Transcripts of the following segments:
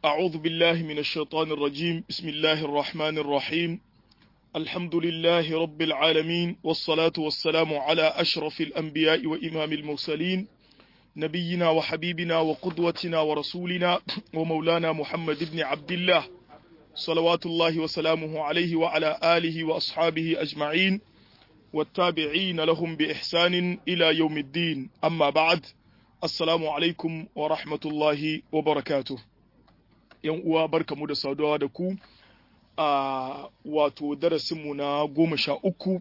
أعوذ بالله من الشيطان الرجيم بسم الله الرحمن الرحيم الحمد لله رب العالمين والصلاة والسلام على أشرف الأنبياء وإمام المرسلين نبينا وحبيبنا وقدوتنا ورسولنا ومولانا محمد بن عبد الله صلوات الله وسلامه عليه وعلى آله وأصحابه أجمعين والتابعين لهم بإحسان إلى يوم الدين أما بعد Assalamu alaikum wa rahmatullahi wa barakatuh. ‘Yan uwa barkamu da saduwa da ku a wato darasinmu na goma sha uku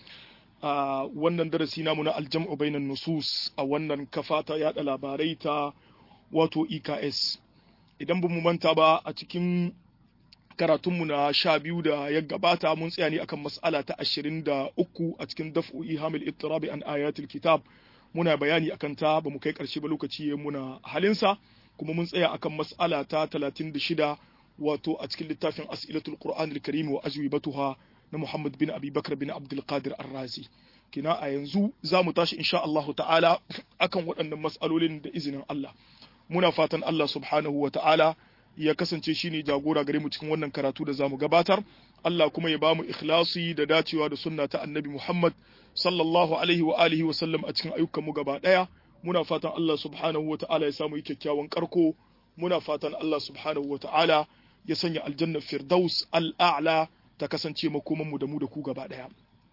a wannan darasi namu na aljam'u bainan nusus a wannan kafa ta yada labarai ta wato EKS. Idan ba mu manta ba a cikin karatunmu na sha biyu da ya gabata mun tsaya ne akan mas'ala ta ashirin da uku a cikin daf'u ihamil ittirabi an ayatul kitab. muna bayani akan ta ba mu kai ƙarshe ba lokaci ya muna halinsa kuma mun tsaya akan mas'ala ta 36 wato a cikin littafin as'ilatul qur'an al-karim wa ajwibatuha na Muhammad bin Abi Bakar bin Abdul Qadir Ar-Razi kina a yanzu za mu tashi insha Allah ta'ala akan waɗannan mas'alolin da izinin Allah muna fatan Allah subhanahu wa ta'ala ya kasance shine jagora gare mu cikin wannan karatu da zamu gabatar Allah kuma ya bamu ikhlasi da dacewa da sunna ta Annabi Muhammad sallallahu alaihi wa alihi wa sallam a cikin ayyukan mu gaba daya muna fatan Allah subhanahu wa ta'ala ya samu kyakkyawan karko muna fatan Allah subhanahu wa ta'ala ya sanya aljanna firdaus al'a'la ta kasance makoman mu da mu da ku gaba daya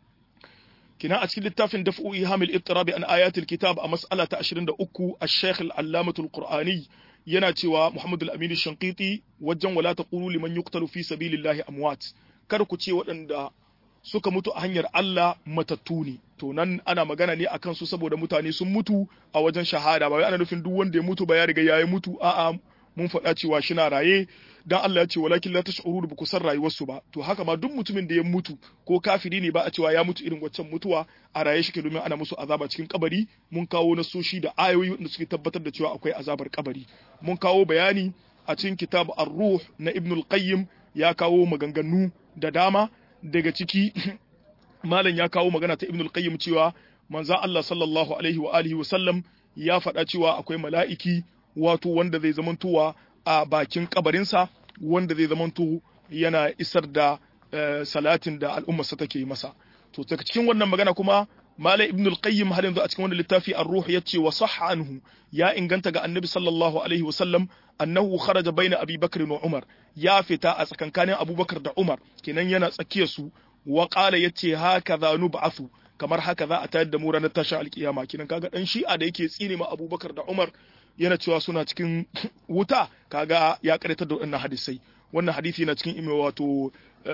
kina a cikin littafin daf'u ihamil ittirabi an ayatil kitab a mas'ala ta 23 ash-shaykh al-allamatul qur'ani yana cewa Muhammadu al-Amin Shankiti wajen wala taqulu liman yuqtalu fi sabilillahi amwat kar ku ce waɗanda suka mutu a hanyar Allah matattu ne to nan ana magana ne akan su saboda mutane sun mutu a wajen shahada ba wai ana nufin duk wanda ya mutu ba ya riga yayi mutu a'a mun faɗa cewa shi na raye dan Allah ya ce walakin la tash'uru bi kusan rayuwarsu ba to haka ma duk mutumin da ya mutu ko kafiri ne ba a cewa ya mutu irin waccan mutuwa a raye shi ke domin ana musu azaba cikin kabari mun kawo nasoshi da ayoyi wanda suke tabbatar da cewa akwai azabar kabari mun kawo bayani a cikin kitab ar-ruh na ibn al-qayyim ya kawo maganganu da dama daga ciki malam ya kawo magana ta ibn al-qayyim cewa manzo Allah sallallahu alaihi wa alihi wa sallam ya faɗa cewa akwai mala'iki wato wanda zai zamantowa a bakin kabarinsa wanda zai zamanto yana isar da salatin da al'ummarsa take masa to daga cikin wannan magana kuma Malam Ibn al-Qayyim har yanzu a cikin wannan littafi Ar-Ruh yace wa sahha anhu ya inganta ga Annabi sallallahu alaihi wa sallam annahu kharaja baina Abi Bakr wa Umar ya fita a tsakankanin Abubakar da Umar kenan yana tsakiyar su wa qala yace hakaza nub'athu kamar haka za a tayar da mu ranar tashin alkiyama kenan kaga dan shi'a da yake tsine ma Abubakar da Umar yana cewa suna cikin wuta kaga ya karanta da wannan hadisai wannan hadisi yana cikin ime wato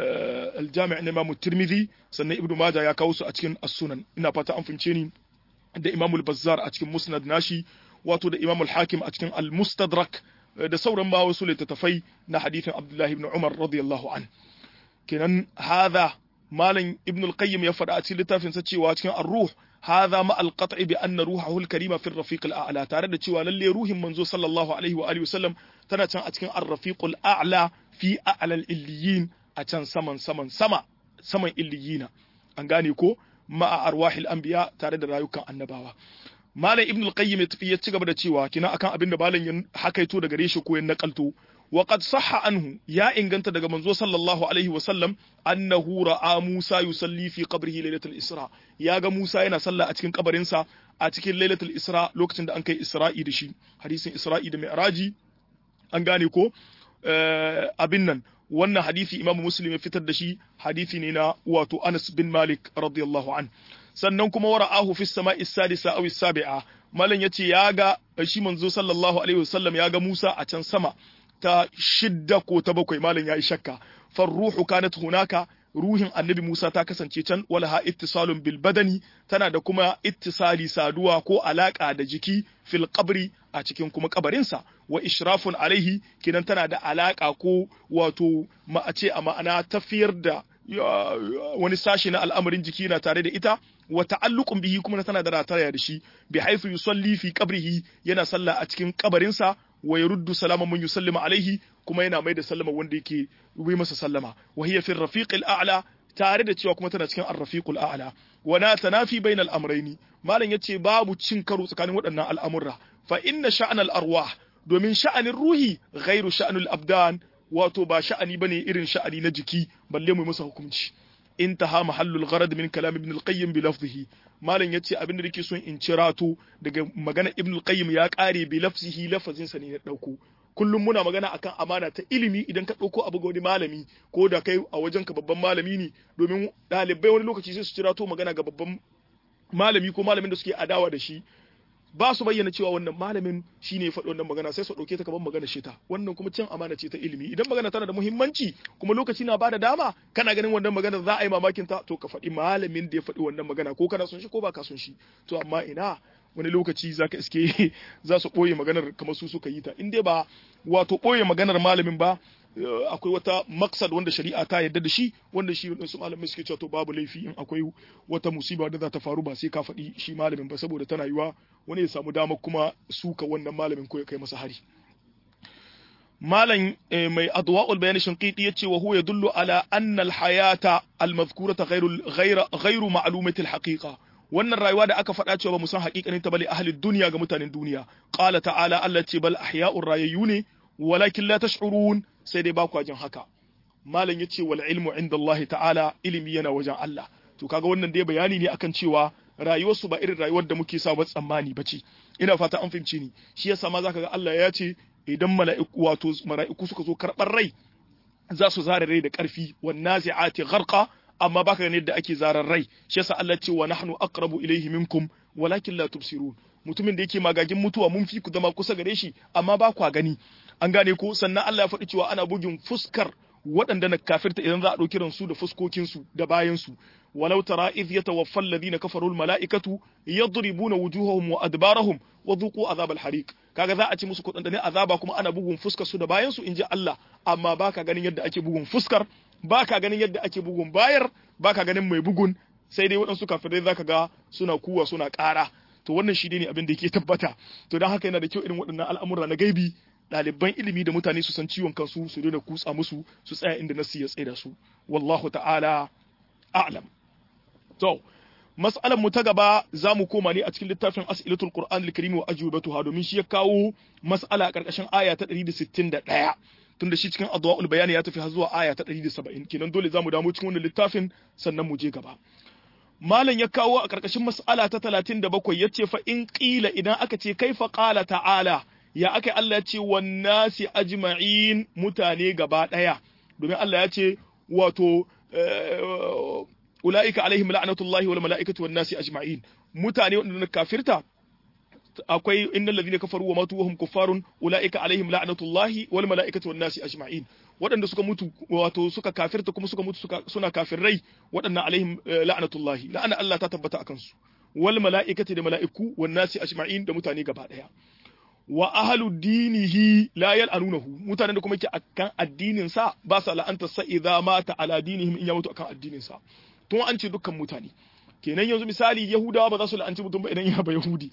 aljami' na Imam Tirmidhi sannan Ibn Majah ya kawo su a cikin As-Sunan ina fata an fince ni da Imam Al-Bazzar a cikin Musnad nashi wato da Imam Al-Hakim a cikin Al-Mustadrak da sauran ma wasu littattafai na hadisin Abdullah ibn Umar radiyallahu an kenan hadha malam Ibn Al-Qayyim ya faɗa a cikin littafin sa cewa cikin Ar-Ruh هذا مع القطع بأن روحه الكريمة في الرفيق الأعلى تare da cewa lalle ruhin manzo sallallahu alaihi wa alihi wasallam tana can a cikin ar-rafiqul a'la fi a'lal illiyin a can saman saman sama saman illiyina an gane ko ma'a arwahil anbiya tare da rayukan annabawa malam ibn al-qayyim ya tafi ya ci gaba da cewa kina akan abin da malam ya hakaito daga gare shi ko ya nakalto wa qad sahha anhu ya inganta daga manzo sallallahu alaihi wa sallam annahu ra'a Musa yusalli fi qabrihi lailatul isra ya ga Musa yana sallah a cikin kabarinsa a cikin lailatul isra lokacin da an kai isra'i da shi hadisin isra'i da mi'raji an gane ko abin nan wannan hadisi imamu muslim ya fitar da shi hadisi ne na wato Anas bin Malik radiyallahu an sannan kuma wara'ahu fi sama'i sadisa aw sabi'a malan yace ya ga shi manzo sallallahu alaihi wasallam ya ga Musa a can sama ta shidda ko ta bakwai malam yayi shakka farruhu kanat hunaka ruhin annabi Musa ta kasance can walaha ittisalun bil badani tana da kuma ittisali saduwa ko alaka da jiki fil qabri a cikin kuma kabarinsa wa ishrafun alaihi kinan tana da alaka ko wato ma a ce a ma'ana tafiyar da wani sashi na al'amarin jiki na tare da ita wa ta'alluqun bihi kuma tana da rataya da shi bi haythu yusalli fi qabrihi yana sallah a cikin kabarinsa wa yaruddu salama man yusallima alaihi kuma yana mai da sallama wanda yake yi masa sallama wa hiya fi rafiqil a'la tare da cewa kuma tana cikin ar-rafiqul a'la wa na tanafi bainal amrayni malam yace babu cin karo tsakanin waɗannan al'amurra fa inna sha'nal arwah domin sha'anin ruhi ghairu sha'anul abdan wato ba sha'ani bane irin sha'ani na jiki balle mu masa hukunci intaha mahallul gharad min kalam ibn al-qayyim bi lafzihi malam yace abin da nake son in cirato daga magana ibn al-qayyim ya kare bi lafzihi lafazin sa ne na dauko kullum muna magana akan amana ta ilimi idan ka dauko abu ga wani malami ko da kai a wajen ka babban malami ne domin dalibai wani lokaci sai su cirato magana ga babban malami ko malamin da suke adawa da shi ba su bayyana cewa wannan malamin shine ya faɗi wannan magana sai su ɗauke ta kamar magana ce ta wannan kuma cin amana ce ta ilimi idan magana tana da muhimmanci kuma lokaci na bada dama kana ganin wannan magana za a yi mamakin ta to ka faɗi malamin da ya faɗi wannan magana ko kana son shi ko ba ka son shi to amma ina wani lokaci za ka iske za su ɓoye maganar kamar su suka yi ta in dai ba wato ɓoye maganar malamin ba akwai wata maksad wanda shari'a ta yarda da shi wanda shi su malamai suke cewa to babu laifi in akwai wata musiba da za ta faru ba sai ka faɗi shi malamin ba saboda tana yiwa wani ya samu damar kuma suka wannan malamin ko ya kai masa hari malam mai adwa'ul bayan shinqiti yace wa huwa yadullu ala anna al-hayata al-madhkurata ghayru ghayra ghayru ma'lumati al-haqiqa wannan rayuwa da aka faɗa cewa ba mu san haƙiƙanin ta bale ahli duniya ga mutanen duniya qala ta'ala Allah ce bal ahya'ur rayayyu ne walakin la tash'urun sai dai ba ku jin haka malam yace wal ilmu inda Allah ta'ala ilimi yana wajen Allah to kaga wannan dai bayani ne akan cewa rayuwar su ba irin rayuwar da muke sa ba tsammani bace ina fata an fahimci ni shi yasa ma zaka ga Allah ya ce idan mala'iku wato mala'iku suka zo karɓar rai za su zare rai da ƙarfi wan nazi'ati gharqa amma baka ganin yadda ake zarar rai shi yasa Allah ce wa nahnu aqrabu ilayhi minkum walakin la tubsirun mutumin da yake magagin mutuwa mun fi ku zama kusa gare shi amma ba kwa gani an gane ko sannan Allah ya faɗi cewa ana bugin fuskar waɗanda na kafirta idan za a ɗauki ransu da fuskokinsu da bayansu walau tara idh yatawaffa alladhina kafaru almalaikatu yadribuna wujuhahum wa adbarahum wa dhuqu azab alhariq kaga za a ci musu kudin azaba kuma ana bugun fuskar su da bayansu inji Allah amma baka ganin yadda ake bugun fuskar baka ganin yadda ake bugun bayar baka ganin mai bugun sai dai waɗansu kafirai zaka ga suna kuwa suna ƙara to wannan shi ne abin da yake tabbata to don haka yana da kyau irin waɗannan al'amura na gaibi ɗaliban ilimi da mutane su san ciwon kansu su daina kutsa musu su tsaya inda nasu ya tsaye da su wallahu ta'ala a'lam to mas'alar mu ta gaba za mu koma ne a cikin littafin as'ilatul qur'an al-karim wa ajwibatuha domin shi ya kawo mas'ala a karkashin aya ta 161 tunda shi cikin adwaul bayani ya tafi har zuwa aya ta 170 kenan dole za mu damu cikin wannan littafin sannan mu je gaba malam ya kawo a karkashin mas'ala ta 37 yace fa in qila idan aka ce kaifa qala ta'ala ya aka Allah ya ce wannasi ajma'in mutane gaba daya domin Allah ya ce wato ulaika alaihim la'natullahi wal mala'ikati wan nasi ajma'in mutane wanda kafirta akwai innal ladhina kafaru wa matu wa hum kuffarun ulaika alaihim la'natullahi wal mala'ikati wan nasi ajma'in waɗanda suka mutu wato suka kafirta kuma suka mutu suna kafirrai waɗannan alaihim la'natullahi la'ana Allah ta tabbata akan su wal mala'ikati da mala'iku wan nasi ajma'in da mutane gaba daya wa ahlu dinihi la yal'anunahu mutanen da kuma yake akan addinin sa ba sa la'anta sa idza mata ala dinihim in ya mutu akan addinin sa tun an ce dukkan mutane kenan yanzu misali yahudawa ba za su la'anci mutum ba idan ya ba yahudi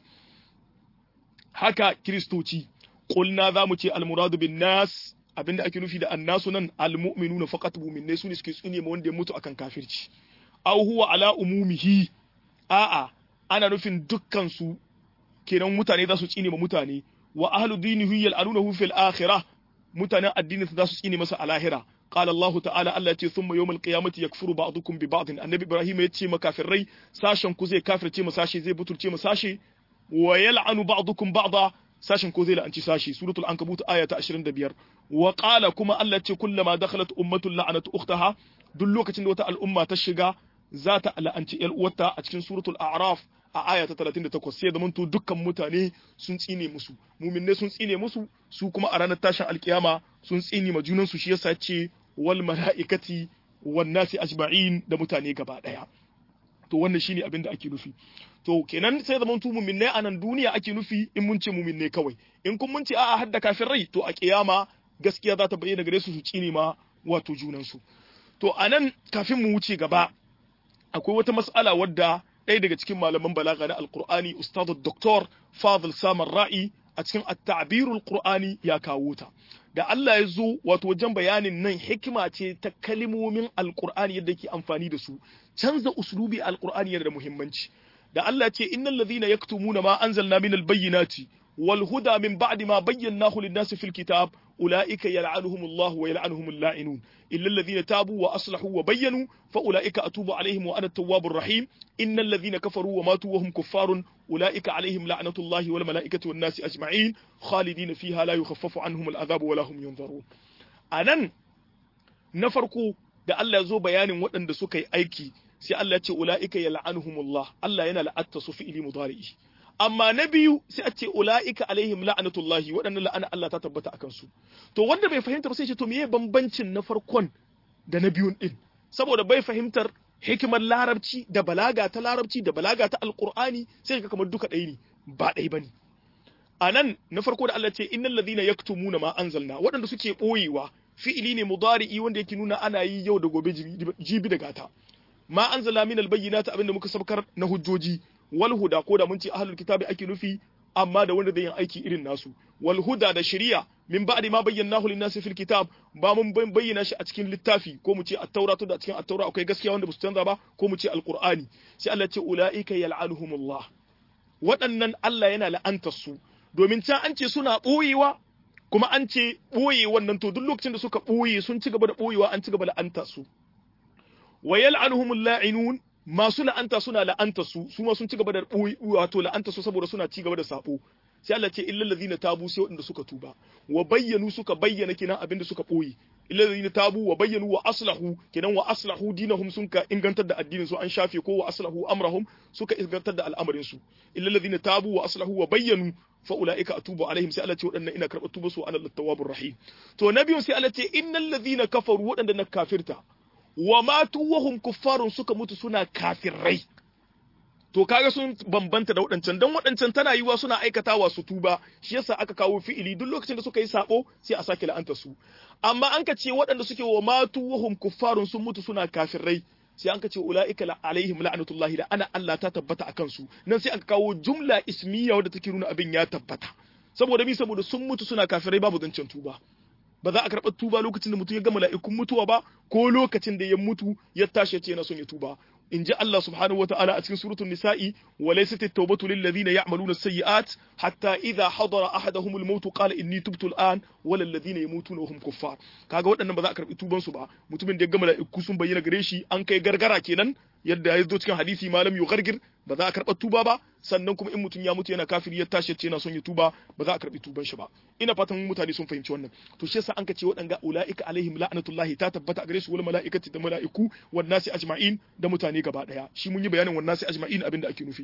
haka kristoci qulna za mu ce almuradu bin nas abinda ake nufi da annasu nan almu'minuna faqat mu'minai su ne suke tsune ma wanda ya mutu akan kafirci aw huwa ala umumihi a'a ana nufin dukkan su kenan mutane za su tsine ma mutane wa ahlu dinihi yal'anunahu fil akhirah mutanen addinin za su tsine masa a lahira قال الله تعالى الله يتي ثم يوم القيامة يكفر بعضكم ببعض النبي إبراهيم يتي مكافري ساشن كوزي كافر تي مساشي زي بطل تي مساشي ويلعن بعضكم بعضا ساشن كوزي لأنت ساشي سورة العنكبوت آية 25 وقال كما الله يتي كلما دخلت أمة لعنت أختها دلوك تندوتا الأمة تشغى ذات لأنت الأوتا أتكين سورة الأعراف a aya ta 38 sai zamanto dukkan mutane sun tsine musu muminne sun tsine musu su kuma a ranar tashin alkiyama sun tsine ma junan su shi yasa ce wal mala'ikati wan nasi ajma'in da mutane gaba daya to wannan shine abin da ake nufi to kenan sai zamanto muminne a nan duniya ake nufi in mun ce muminne kawai in kun mun ce a'a hadda kafirai to a kiyama gaskiya za ta bayyana gare su su tsine ma wato junan su to anan kafin mu wuce gaba akwai wata mas'ala wadda ɗaya daga cikin malaman balaga na alkur'ani ustadu doktor fadil samar ra'i a cikin at-ta'birul qur'ani ya kawo ta da Allah ya zo wato wajen bayanin nan hikima ce ta kalimomin alkur'ani yadda ke amfani da su canza uslubi alkur'ani yana da muhimmanci da Allah ce innal ladhina yaktumuna ma anzalna minal bayyinati wal huda min ba'di ma bayyanahu lin-nasi fil kitab ulaika yal'anuhumullahu wa yal'anuhumul la'inun illa alladhina tabu wa aslahu wa bayyanu fa ulaika atubu alaihim wa ana at-tawwabur rahim innal ladhina kafaru wa matu wa hum kuffarun ulaika alaihim la'natullahi wal mala'ikati wan nasi ajma'in khalidina fiha la yukhaffafu anhum al-'adhabu wa la hum yunzarun anan na farko da Allah ya zo bayanin waɗanda suka yi aiki sai Allah ya ce ula'ika yal'anuhumullah Allah yana la'atta su fi'ili mudari'i amma na biyu sai a ce ula'ika alaihim la'anatullahi waɗannan la'ana Allah ta tabbata akan su to wanda bai fahimta ba sai ce to meye bambancin na farkon da na biyun din saboda bai fahimtar hikimar larabci da balaga ta larabci da balaga ta alqur'ani sai ka kamar duka ɗaya ne ba ɗaya bane a nan na farko da Allah ce innal ladhina yaktumuna ma anzalna waɗanda suke ɓoyewa fi'ili ne mudari'i wanda yake nuna ana yi yau da gobe jibi da gata ma anzala min albayyinati abinda muka sabkar na hujjoji wal huda ko da mun ce ahlul kitabi ake nufi amma da wanda zai yin aiki irin nasu wal huda da shari'a min ba'di ma bayyanahu lin-nasi fil kitab ba mun bayyana shi a cikin littafi ko mu ce at-taura to da cikin at-taura akwai gaskiya wanda ba su canza ba ko mu ce al-qur'ani sai Allah ce ulaika yal'anuhumullah waɗannan Allah yana la'antar su domin can an ce suna ɓoyewa kuma an ce ɓoye wannan to duk lokacin da suka ɓoye sun ci gaba da ɓoyewa an ci gaba da la'anta su wa yal'anuhumul la'inun masu la'anta suna la'anta su su ma sun ci gaba da wato la'anta su saboda suna ci gaba da sabo sai Allah ce illal ladina tabu sai waɗanda suka tuba wa bayyanu suka bayyana kenan abin da suka ɓoye illal ladina tabu wa bayyanu wa aslahu kenan wa aslahu dinahum sun ka ingantar da addinin su an shafe ko wa aslahu amrahum suka ingantar da al'amarin su illal ladina tabu wa aslahu wa bayyanu fa ulaika atubu alaihim sai Allah ce waɗannan ina karɓar tuba su ana tawwabur rahim to na biyun sai Allah ce innal ladina kafaru waɗanda na kafirta wa matu wahum kuffarun suka mutu suna kafirai to kaga sun bambanta da waɗancan dan waɗancan tana yiwa suna aikatawa su tuba shi yasa aka kawo fi'ili duk lokacin da suka yi sabo sai a sake la'anta su amma an ka ce waɗanda suke wa matu wahum kuffarun sun mutu suna kafirai sai an ka ce ula'ika la alaihim la'natullahi da ana Allah ta tabbata akan su nan sai aka kawo jumla ismiya wadda take nuna abin ya tabbata saboda mi saboda sun mutu suna kafirai babu zancen tuba ba za a karɓar tuba lokacin da mutum ya ga mala'ikun mutuwa ba ko lokacin da ya mutu ya tashi ya ce yana son ya tuba in ji Allah subhanahu wa ta'ala a cikin suratul nisa'i wa laysat at-tawbatu lil ladina ya'maluna as-sayyi'at hatta idha hadara ahaduhum al-maut qala inni tubtu al-an wa lil ladina yamutuna wa hum kuffar kaga waɗannan ba za a karɓi tuban su ba mutumin da ya ga mala'iku sun bayyana gare shi an kai gargara kenan yadda ya zo cikin hadisi malam yu gargir ba za a karɓa tuba ba sannan kuma in mutum ya mutu yana kafiri ya tashi ce yana son ya tuba ba za a karɓi tuban shi ba ina fatan mutane sun fahimci wannan to shi yasa an ka ce waɗanga ulaika alaihim la'natullahi ta tabbata a gare su wal mala'ikati da mala'iku wan nasi ajma'in da mutane gaba daya shi mun yi bayanin wan nasi ajma'in abinda ake nufi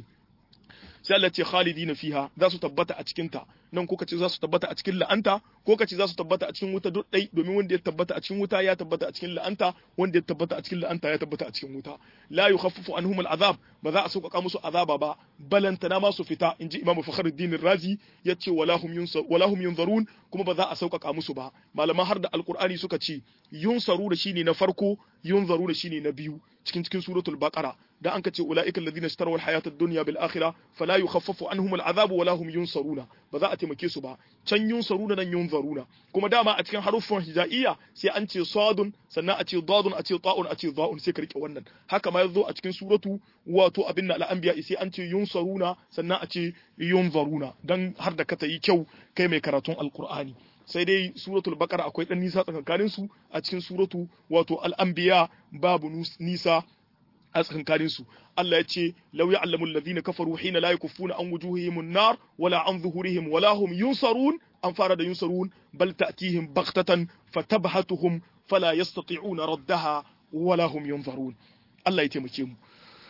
sai Allah ce khalidina fiha za su tabbata a cikin ta nan ko kace za su tabbata a cikin la'anta ko kace za su tabbata a cikin wuta duk dai domin wanda ya tabbata a cikin wuta ya tabbata a cikin la'anta wanda ya tabbata a cikin la'anta ya tabbata a cikin wuta la yukhaffafu anhum al'azab ba za a sauƙaƙa musu azaba ba balantana ma su fita inji imamu fakhruddin razi yace wala hum yunsar wala hum yunzarun kuma ba za a sauƙaƙa musu ba malaman har da alqur'ani suka ce yunsaru da shine na farko yunzaru da shine na biyu cikin cikin suratul baqara da an kace ulaika alladhina ishtaraw alhayata ad-dunya bil akhirah fala yukhaffafu anhum al'adhab wala hum yunsaruna ba za a taimake su ba can yunsaruna nan yunzaruna kuma dama a cikin haruffan hijaiya sai an ce sadun sannan a ce dadun a ce ta'un a ce za'un sai ka rike wannan haka ma yazo a cikin suratu wato abinna al-anbiya sai an ce yunsaruna sannan a ce yunzaruna dan har da ka tayi kyau kai mai karatun alqur'ani sai dai suratul baqara akwai dan nisa tsakankanin su a cikin suratu wato al-anbiya babu nisa a tsakankanin su Allah ya ce law ya'lamu alladhina kafaru hina la yakuffuna an wujuhihim an-nar wala an zuhurihim wala hum yunsarun an fara da yunsarun bal ta'tihim baghtatan fatabhatuhum fala yastati'una raddaha wala hum yunzarun Allah ya taimake mu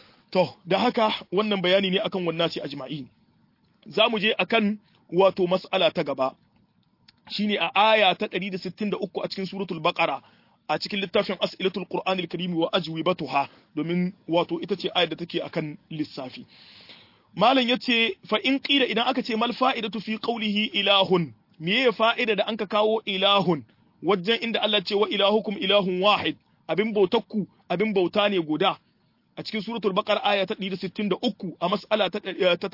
to da haka wannan bayani ne akan wannan sai ajma'in za mu je akan wato mas'ala ta gaba shine a aya ta 163 a cikin suratul baqara a cikin littafin as'ilatul qur'anil karim wa ajwibatuha domin wato ita ce ayar da take akan lissafi malam yace fa in qila idan aka ce mal fa'idatu fi qawlihi ilahun meye fa'ida da anka kawo ilahun wajen inda Allah ce wa ilahukum ilahun wahid abin bautakku abin bauta ne guda a cikin suratul baqara aya ta 163 a mas'ala ta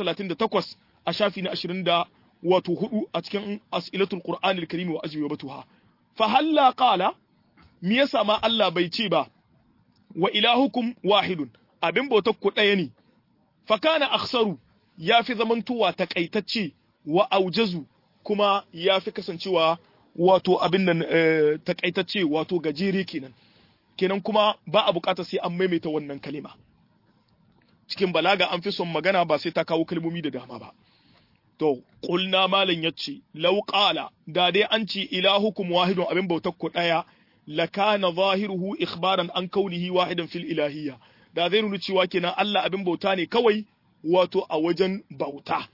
38 a shafi na 20 da wato hudu a cikin as'ilatul qur'anil karim wa ajwibatuha fa halla qala me yasa ma Allah bai ce ba wa ilahukum wahidun abin bautar ku ɗaya ne fa kana akhsaru yafi zamantowa takaitacce wa aujazu kuma ya fi kasancewa wato abin nan takaitacce wato gajere kenan kenan kuma ba a bukata sai an maimaita wannan kalima cikin balaga an fi son magana ba sai ta kawo kalmomi da dama ba to qulna malan yace law qala da dai an ce ilahukum wahidun abin bautar ku daya lakana zahiruhu ikhbaran an kaunihi wahidan fil ilahiyya da zai nuna cewa kenan Allah abin bauta ne kawai wato a wajen bauta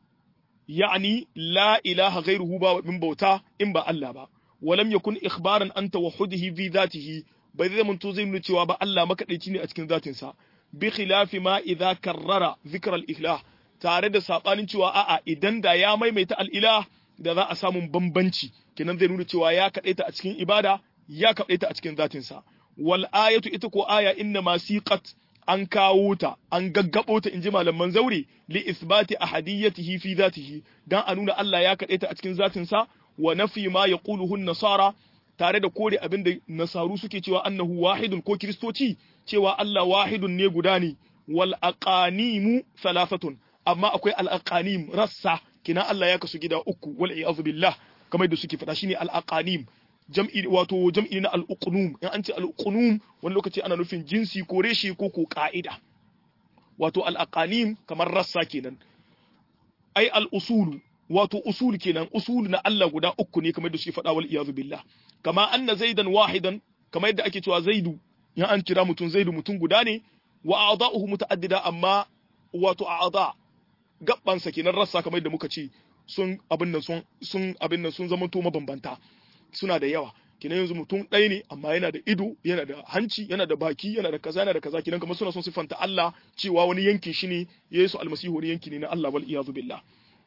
يعني لا إله غيره با من بوتا إن با الله با ولم يكن إخبارا أن توحده في ذاته بذي من توزين نتوا با الله ما كديتيني أتكن ذات سا بخلاف ما إذا كرر ذكر الإله tare da sabanin cewa a'a idan da ya maimaita al'ilah da za a samu bambanci kenan zai nuna cewa ya kaɗaita a cikin ibada ya kaɗaita a cikin zatinsa wal ayatu ita ko aya inna ma siqat an kawo ta an gaggabo ta inji malaman zaure li isbati ahadiyatihi fi zatihi dan a nuna Allah ya kaɗe ta a cikin zatin sa wa nafi ma yaquluhu nasara tare da kore abin da nasaru suke cewa annahu wahidun ko kristoci cewa Allah wahidun ne guda ne wal aqanimu thalathatun amma akwai al aqanim rassa kina Allah ya kasu gida uku wal iyaz billah kamar da suke faɗa shine al aqanim jam'i wato jam'i na al-uqnum in an ce al-uqnum wani lokaci ana nufin jinsi ko reshe ko ko ka'ida wato al-aqanim kamar rassa kenan ai al-usul wato usul kenan usul na Allah guda uku ne kamar da suke faɗa wal iyazu billah kama anna zaidan wahidan kamar yadda ake cewa zaidu in an kira mutum zaidu mutum guda ne wa a'da'uhu muta'addida amma wato a'da gabbansa kenan rassa kamar yadda muka ce sun abin nan sun sun abin nan sun zama to mabambanta suna da yawa kinan yanzu mutum ɗaya ne amma yana da ido yana da hanci yana da baki yana da kaza yana da kaza kinan kamar suna son siffanta Allah cewa wani yankin shi ne Yesu almasihu wani yanki ne na Allah wal iyazu billah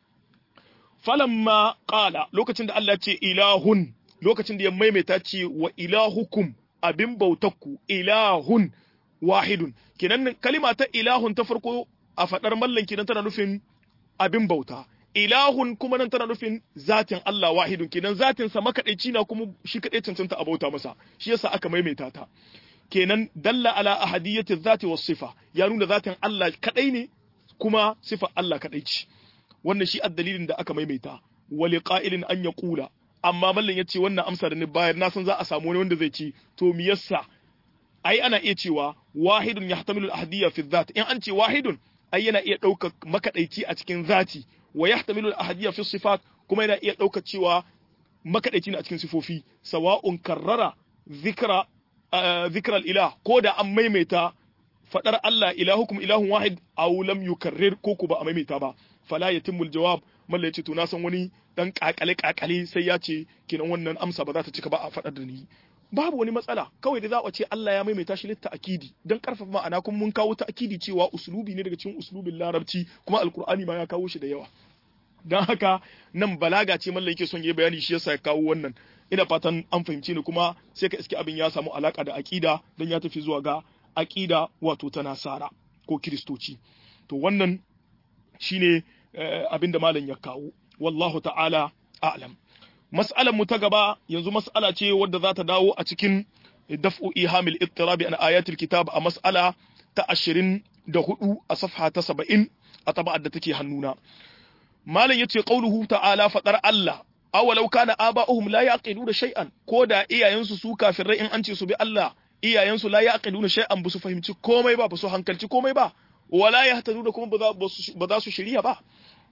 falamma qala lokacin da Allah ce ilahun lokacin da ya maimaita ce wa ilahukum abin bautakku ilahun wahidun kinan kalima ta ilahun ta farko a fadar mallan kinan tana nufin abin bauta ilahun kuma nan tana nufin zatin Allah wahidun kenan zatin sa makadaici na kuma shi kadai cancanta a bauta masa shi yasa aka maimaita ta kenan dalla ala ahadiyati zati was sifa ya nuna zatin Allah kadai ne kuma sifa Allah kadai ce wannan shi addalilin da aka maimaita wali qa'ilin an yaqula amma mallan yace wannan amsa da ni bayar na san za a samu wani wanda zai ce to me yasa ai ana iya cewa wahidun yahtamilu al-ahadiyya fi dhat in an ce wahidun ai yana iya ɗaukar makadaici a cikin zati wa yahtamilu al-ahadiyya fi sifat kuma yana iya ɗaukar cewa makadaici ne a cikin sifofi sawa'un karrara zikra zikra al-ilah ko da an maimaita fadar Allah ilahukum ilahun wahid aw lam yukarrir ko ku ba a maimaita ba fala yatimmu al-jawab malla yace to na san wani dan kakale kakale sai ya ce kinan wannan amsa ba za ta cika ba a fadar da ni babu wani matsala kawai da za a ce Allah ya maimaita shi litta akidi dan karfafa ma'ana kuma mun kawo ta akidi cewa uslubi ne daga cikin uslubin larabci kuma alkur'ani ma ya kawo shi da yawa dan haka nan balaga ce mallan yake son yi bayani shi yasa ya kawo wannan ina fatan an fahimci ni kuma sai ka iske abin ya samu alaka da akida dan ya tafi zuwa ga akida wato ta nasara ko kiristoci to wannan shine abin da malam ya kawo wallahu ta'ala a'lam mas'alar mu ta gaba yanzu mas'ala ce wadda za ta dawo a cikin daf'u ihamil ittirabi an ayatul kitab a mas'ala ta 24 a safha ta 70 a taba'ar da take hannuna malam yace qauluhu ta'ala fadar Allah awalau kana aba'uhum la yaqiluna shay'an ko da iyayensu su kafirai in an ce su bi Allah iyayensu la yaqiluna shay'an ba su fahimci komai ba ba su hankalci komai ba wala yahtaduna kuma ba za su shirya ba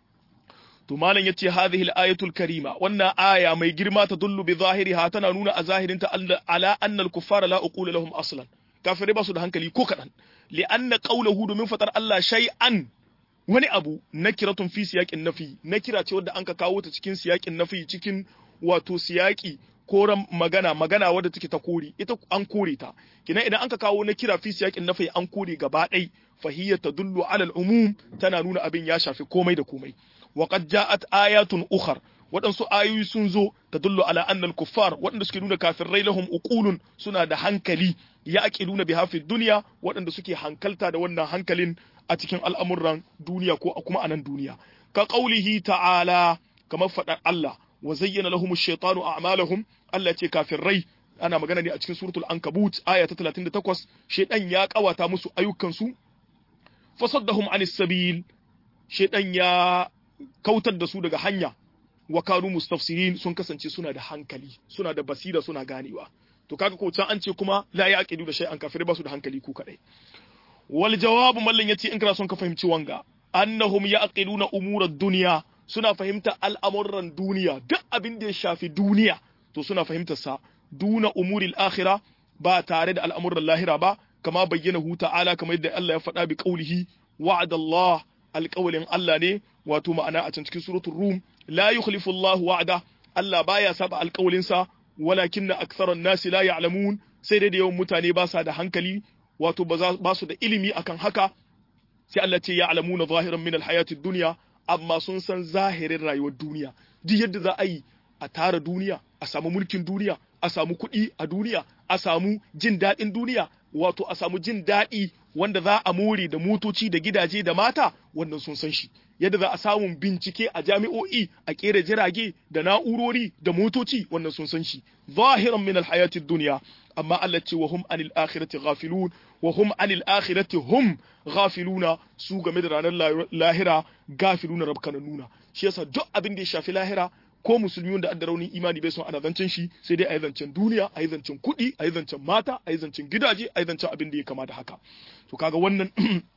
to malam yace hadhihi al-ayatul karima wannan aya mai girma ta dullu bi zahiriha tana nuna a zahirin ta ala anna al-kuffara la uqula lahum aslan kafirai ba su da hankali ko kadan li anna qawluhu domin fatar Allah shay'an wani abu nakiratun fi siyaqin nafi nakira ce wadda anka kawo ta cikin siyaqin nafi cikin wato siyaqi koran magana magana wadda take ta kore ita an kore ta kina idan anka kawo nakira fi siyaqin nafi an kore gaba ɗai fahiyya tadullu ala al-umum tana nuna abin ya shafi komai da komai وقد جاءت آيات أخر waɗansu ayoyi sun zo ta dullo ala annal kuffar waɗanda suke nuna kafirai lahum uqulun suna da hankali ya aqiluna biha fi dunya waɗanda suke hankalta da wannan hankalin a cikin al'amuran duniya ko kuma anan duniya ka qaulihi ta'ala kamar faɗar Allah wa zayyana lahum ash-shaytanu a'malahum Allah ce kafirai ana magana ne a cikin suratul ankabut aya ta 38 shaytan ya kawata musu ayyukan su fasaddahum anis sabil shaytan ya kautar da su daga hanya wa kanu mustafsirin sun kasance suna da hankali suna da basira suna ganewa to kaga ko can an ce kuma la yaqidu da shay'an kafirai ba su da hankali ku kadai wal jawabu mallan yace in kana son ka fahimci wanga annahum yaqiluna umurad dunya suna fahimta al'amuran duniya duk abin da ya shafi duniya to suna fahimtar sa duna umuril akhirah ba tare da al'amuran lahira ba kama bayyana hu ta'ala kamar yadda Allah ya faɗa bi qaulihi wa'adallah alƙawalin Allah ne wato ma'ana a can cikin suratul rum la yukhlifu Allah wa'ada Allah baya saba alƙawalinsa walakinna aktharan nasi la ya'lamun sai dai da yawan mutane ba sa da hankali wato ba su da ilimi akan haka sai Allah ce ya'lamuna zahiran min alhayati dunya amma sun san zahirin rayuwar duniya duk yadda za a yi a tara duniya a samu mulkin duniya a samu kuɗi a duniya a samu jin daɗin duniya wato a samu jin daɗi wanda za a more da motoci da gidaje da mata wannan sun san shi yadda za a samu bincike a jami'o'i a kera jirage da na'urori da motoci wannan sun san shi zahiran min alhayatid dunya amma Allah ce wa hum anil akhirati ghafilun wa hum anil akhirati hum ghafiluna su game da ranar lahira gafiluna rabkananuna shi yasa duk abin da ya shafi lahira ko musulmi wanda adda raunin imani bai son ana zancen shi sai dai a yi zancen duniya a yi zancen kuɗi a yi zancen mata a yi zancen gidaje a yi zancen abin da ya kama da haka to kaga wannan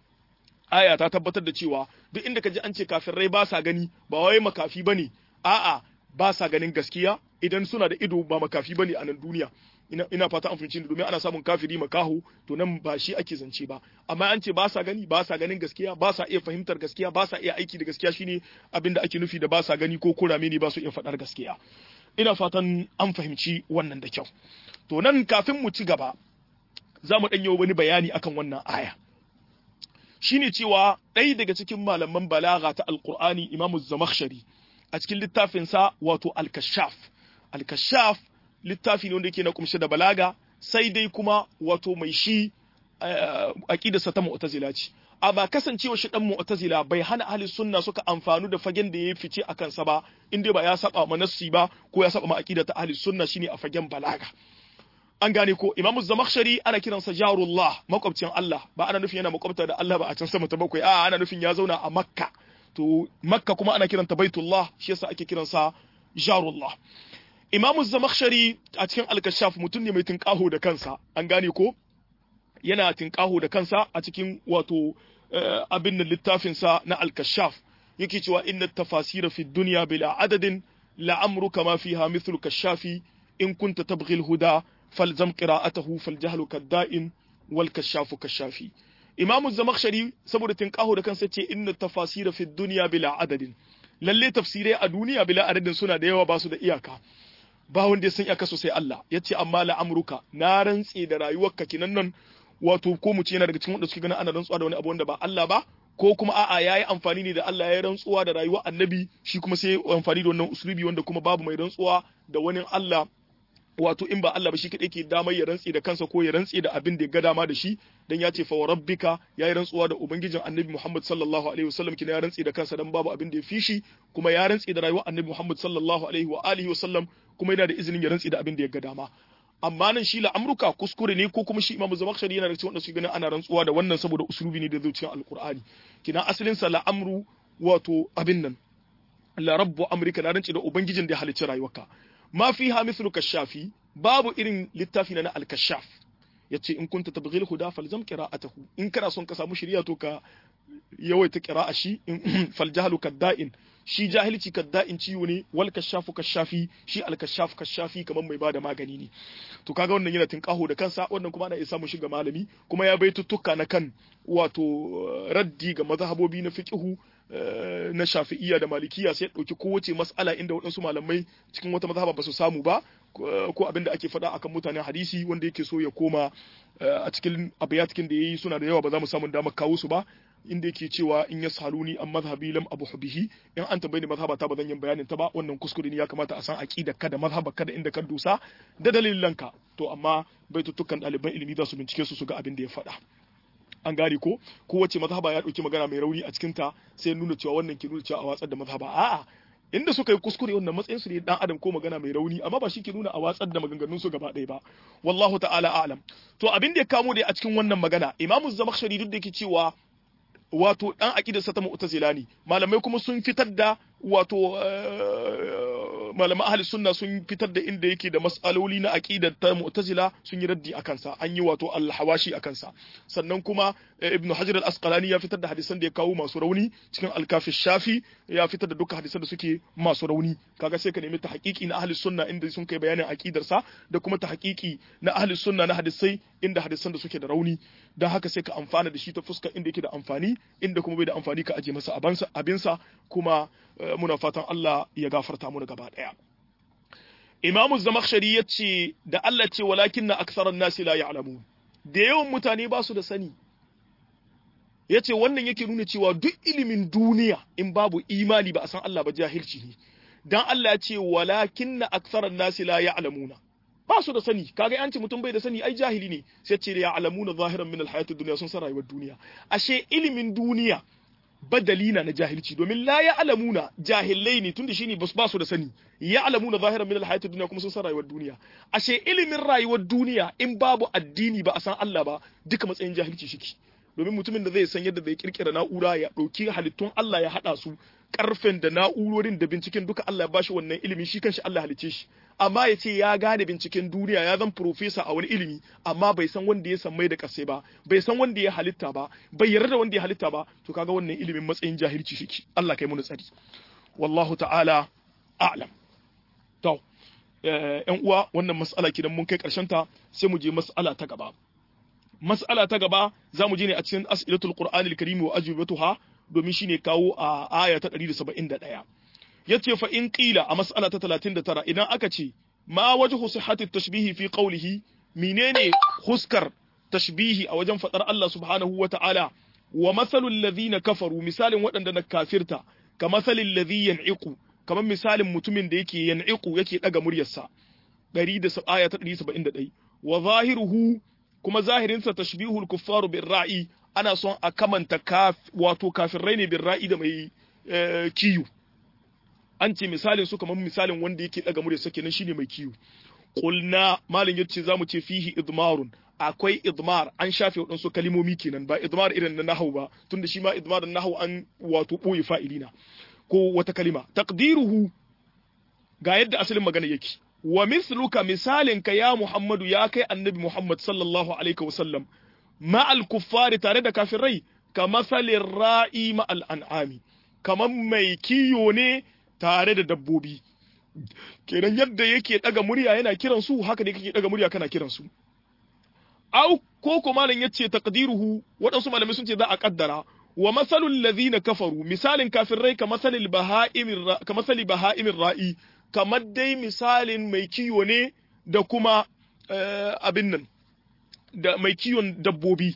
aya ta tabbatar da cewa duk inda ka ji an ce kafirai ba sa gani ba wai makafi bane a'a ba sa ganin gaskiya idan suna da ido ba makafi bane a nan duniya ina, ina fata an fahimci domin ana samun kafiri makaho to nan ba shi ake zance ba amma an ce ba sa gani ba sa ganin gaskiya ba sa iya fahimtar gaskiya ba sa iya aiki da gaskiya shine abin da ake nufi da ba sa gani ko kurame ne ba su iya faɗar gaskiya ina fatan an fahimci wannan da kyau to nan kafin mu ci gaba za mu ɗanyo wani bayani akan wannan aya shine cewa ɗaya daga cikin malaman balaga ta alkur'ani imamu zamakhshari a cikin littafinsa wato al-kashaf al-kashaf littafi ne wanda yake na kumshe da balaga sai dai kuma wato mai shi aqidarsa ta mu'tazila ce amma kasancewa shi dan mu'tazila bai hana ahli sunna suka amfanu da fagen da ya fice a kansa ba inda ba ya saba ma nassi ba ko ya saba ma aqida ta ahli sunna shine a fagen balaga an gane ko imam zamakhshari ana kiransa jarullah makwabcin Allah ba ana nufin yana makwabta da Allah ba a can sama ta bakwai a ana nufin ya zauna a makka to makka kuma ana kiranta baitullah shi yasa ake kiransa jarullah imam zamakhshari a cikin al-kashaf mutum ne mai tinkaho da kansa an gane ko yana tinkaho da kansa a cikin wato abin nan littafin sa na al-kashaf yake cewa inna tafasira fi dunya bila adadin la amruka ma fiha mithlu kashafi in kunta tabghi al-huda فالزم قراءته فالجهل كالدائن والكشاف كالشافي امام الزمخشري saboda tinkaho da kansa ce inna tafasira fi dunya bila adadin lalle tafsirai a duniya bila adadin suna da yawa ba su da iyaka ba wanda ya san iyaka sosai Allah yace amma la amruka na rantse da rayuwarka kinan nan wato ko mu ce yana daga cikin wanda suke ganin ana rantsuwa da wani abu wanda ba Allah ba ko kuma a'a yayi amfani ne da Allah ya rantsuwa da rayuwar annabi shi kuma sai amfani da wannan uslubi wanda kuma babu mai rantsuwa da wani Allah wato in ba Allah ba shi kaɗai ke damar ya rantse da kansa ko ya rantse da abin da ya ga dama da shi dan ya ce fa rabbika ya yi rantsuwa da ubangijin annabi Muhammad sallallahu alaihi wasallam kina ya rantse da kansa dan babu abin da ya fi shi kuma ya rantse da rayuwar annabi Muhammad sallallahu alaihi wa alihi wasallam kuma yana da izinin ya rantse da abin da ya ga dama amma nan shi la amruka kuskure ne ko kuma shi imamu zamakhshari yana da cikin wanda su ganin ana rantsuwa da wannan saboda usulubi ne da zuciyar alqur'ani kina asalin sa la amru wato abin nan la rabbu amrika na rantse da ubangijin da ya halicci rayuwarka ma fiha mithlu kashafi babu irin littafi na al-kashaf yace in kunta tabghil huda falzam qira'atahu in kana son ka samu shari'a to ka yawaita qira'a shi fal jahlu kadda'in shi jahilci kadda'in ciwo ne wal kashafu kashafi shi al-kashaf kashafi kamar mai bada magani ne to kaga wannan yana tinkaho da kansa wannan kuma ana iya samu shiga malami kuma ya bai tuttuka na kan wato raddi ga mazhabobi na fiqhu na shafi'iyya da malikiya sai ɗauki kowace mas'ala inda waɗansu malamai cikin wata mazhaba ba su samu ba ko abin da ake faɗa akan mutanen hadisi wanda yake so ya koma a cikin abiyatikin da yayi suna da yawa ba za mu samu damar kawo su ba inda yake cewa in yasaluni an mazhabi lam abu bihi in an tambaye ni mazhaba ta ba zan yin bayanin ta ba wannan kuskure ne ya kamata a san aqida kada mazhaba kada inda ka dusa da dalilanka to amma baitutukan ɗaliban ilimi za su bincike su su ga abin da ya faɗa an gane ko kowace mazhaba ya ɗauki magana mai rauni a cikinta sai nuna cewa wannan ke nuna cewa a watsar da mazhaba a'a inda suka yi kuskure wannan matsayin su ne dan adam ko magana mai rauni amma ba shi ke nuna a watsar da maganganun su gaba ɗaya ba wallahu ta'ala a'lam to abin da ya kamo da a cikin wannan magana imamu zamakhshari duk da yake cewa wato dan aqidarsa ta mu'tazila ne malamai kuma sun fitar da wato malaman ahli sunna sun fitar da inda yake da mas'aloli na aqidar ta mu'tazila sun yi raddi akan sa an yi wato al-hawashi akan sa sannan kuma ibnu hajar al-asqalani ya fitar da hadisan da ya kawo masu rauni cikin al-kafi shafi ya fitar da dukkan hadisan da suke masu rauni kaga sai ka nemi ta haƙiƙi na ahli sunna inda sun kai bayanin aqidar sa da kuma ta haƙiƙi na ahli sunna na hadisai inda hadisan da suke da rauni dan haka sai ka amfana da shi ta fuskar inda yake da amfani inda kuma bai da amfani ka aje masa abinsa kuma muna fatan Allah ya gafarta mu gaba daya Imamu Zamakhshari ya ce da Allah ce walakin na aksaran nasi la ya'lamu da yawan mutane ba su da sani ya ce wannan yake nuna cewa duk ilimin duniya in babu imani ba a san Allah ba jahilci ne dan Allah ya ce walakin na aksaran nasi la ya'lamuna ba su da sani kaga an ce mutum bai da sani ai jahili ne sai ce ya alamuna zahiran min alhayatid dunya sun san rayuwar duniya ashe ilimin duniya badalina na jahilci domin la ya alamuna jahilai ne tunda shine ba su da sani ya alamuna zahiran min alhayatid dunya kuma sun san rayuwar duniya ashe ilimin rayuwar duniya in babu addini ba a san Allah ba duka matsayin jahilci shiki domin mutumin da zai san yadda zai kirkira na'ura ya ɗauki halittun Allah ya haɗa su karfen da na'urorin da binciken duka Allah ya bashi wannan ilimi shi kanshi Allah halice shi amma ya ce ya gane binciken duniya ya zan profesa a wani ilimi amma bai san wanda ya san mai da kasai ba bai san wanda ya halitta ba bai yarda da wanda ya halitta ba to kaga wannan ilimin matsayin jahilci shiki Allah kai mu tsari wallahu ta'ala a'lam to yan uwa wannan mas'ala kidan mun kai karshen ta sai mu je mas'ala ta gaba mas'ala ta gaba za mu je ne a cikin as'ilatul qur'anil karim wa ajwibatuha domin shine kawo a aya ta 171 yace fa in qila a mas'ala ta 39 idan aka ce ma wajhu sihhati tashbihi fi qawlihi menene huskar tashbihi a wajen fadar Allah subhanahu wa ta'ala wa masalul ladhina kafaru misalin waɗanda na kafirta ka masalil ladhi yan'iqu kamar misalin mutumin da yake yan'iqu yake daga muryarsa 100 aya ta 171 wa zahiruhu kuma zahirinsa tashbihul kuffaru bir ra'i ana son a kamanta kaf wato kafirai ne bin ra'i da mai kiyu an ce misalin su kamar misalin wanda yake daga murya sake nan shine mai kiyu qulna malin yace zamu ce fihi idmarun akwai idmar an shafe waɗansu kalimomi kenan ba idmar irin na nahau ba tunda shi ma idmar na nahau an wato boye fa'ilina ko wata kalima taqdiruhu ga yadda asalin magana yake wa misluka misalinka ya Muhammadu ya kai annabi Muhammad sallallahu alaihi wasallam ma'al kuffari tare da kafirai ka masalin ra'i ma'al an'ami kamar mai kiyo ne tare da dabbobi kenan yadda yake daga murya yana kiran su haka ne kake daga murya kana kiran su au ko ko malam yace taqdiruhu waɗansu malamai sun ce za a kaddara wa masalul ladhina kafaru misalin kafirai ka masalil baha'imir ka masali baha'imir ra'i kamar dai misalin mai kiyo ne da kuma abin nan da mai kiwon dabbobi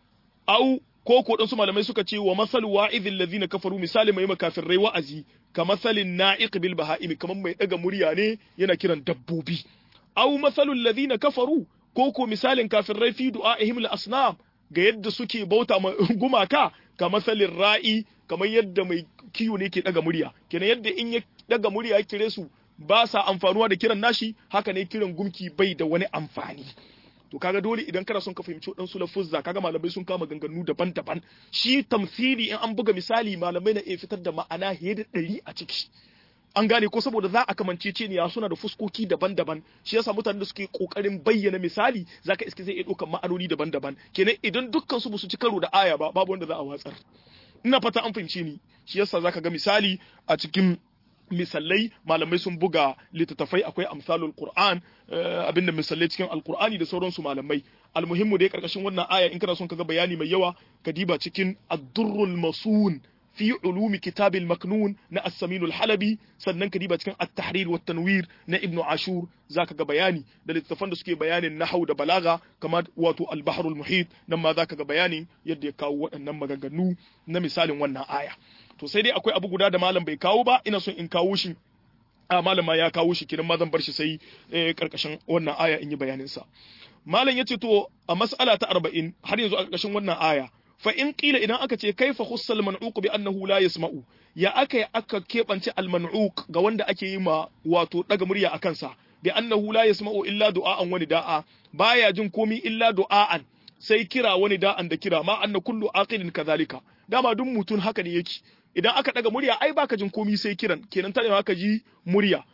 au ko ko su malamai suka ce wa masal wa'idhil ladhina kafaru misali mai makafirrai wa'azi ka masalin na'iq bil baha'im kamar mai daga murya ne yana kiran dabbobi au masalul ladhina kafaru ko ko misalin kafirai fi du'a'ihim al asnam ga yadda suke bauta gumaka ka masalin ra'i kamar yadda mai kiwo ne ke daga murya kenan yadda in ya daga murya ya kire su ba sa amfanuwa da kiran nashi haka ne kiran gumki bai da wani amfani to kaga dole idan kana son ka fahimci waɗansu lafuzza kaga malamai sun kama ganganu daban-daban shi tamsili in an buga misali malamai na iya fitar da ma'ana fiye da ɗari a ciki an gane ko saboda za a kamance ce ne suna da fuskoki daban-daban shi yasa mutanen da suke kokarin bayyana misali zaka iske zai iya ɗaukar ma'anoni daban-daban kenan idan dukkan su su ci karo da aya ba babu wanda za a watsar ina fata an fahimce ni shi yasa zaka ga misali a cikin misalai malamai sun buga littattafai akwai amsalul qur'an abinda misalai cikin alqur'ani da sauransu malamai almuhimmu dai karkashin wannan aya in kana son kaga bayani mai yawa ka diba cikin ad-durrul masun fi ulumi kitabil maknun na as-saminul halabi sannan ka diba cikin at-tahrir wa tanwir na ibnu ashur zaka ga bayani da littattafan da suke bayanin nahwu da balaga kamar wato al-bahrul muhit nan ma zaka ga bayani yadda ya kawo waɗannan maganganu na misalin wannan aya to sai dai akwai abu guda da malam bai kawo ba ina son in kawo shi a malam ma ya kawo shi kiran ma zan bar shi sai karkashin wannan aya in yi bayanin sa malam yace to a mas'ala ta 40 har yanzu a karkashin wannan aya fa in qila idan aka ce kaifa khussal man'uq bi annahu la yasma'u ya aka aka kebance al man'uq ga wanda ake yi ma wato daga murya akan sa bi annahu la yasma'u illa du'a'an wani da'a baya jin komi illa du'a'an sai kira wani da'an da kira ma anna kullu aqilin kadhalika dama duk mutum haka ne yake idan aka daga murya ai baka jin komi sai kiran kenan tana haka ji murya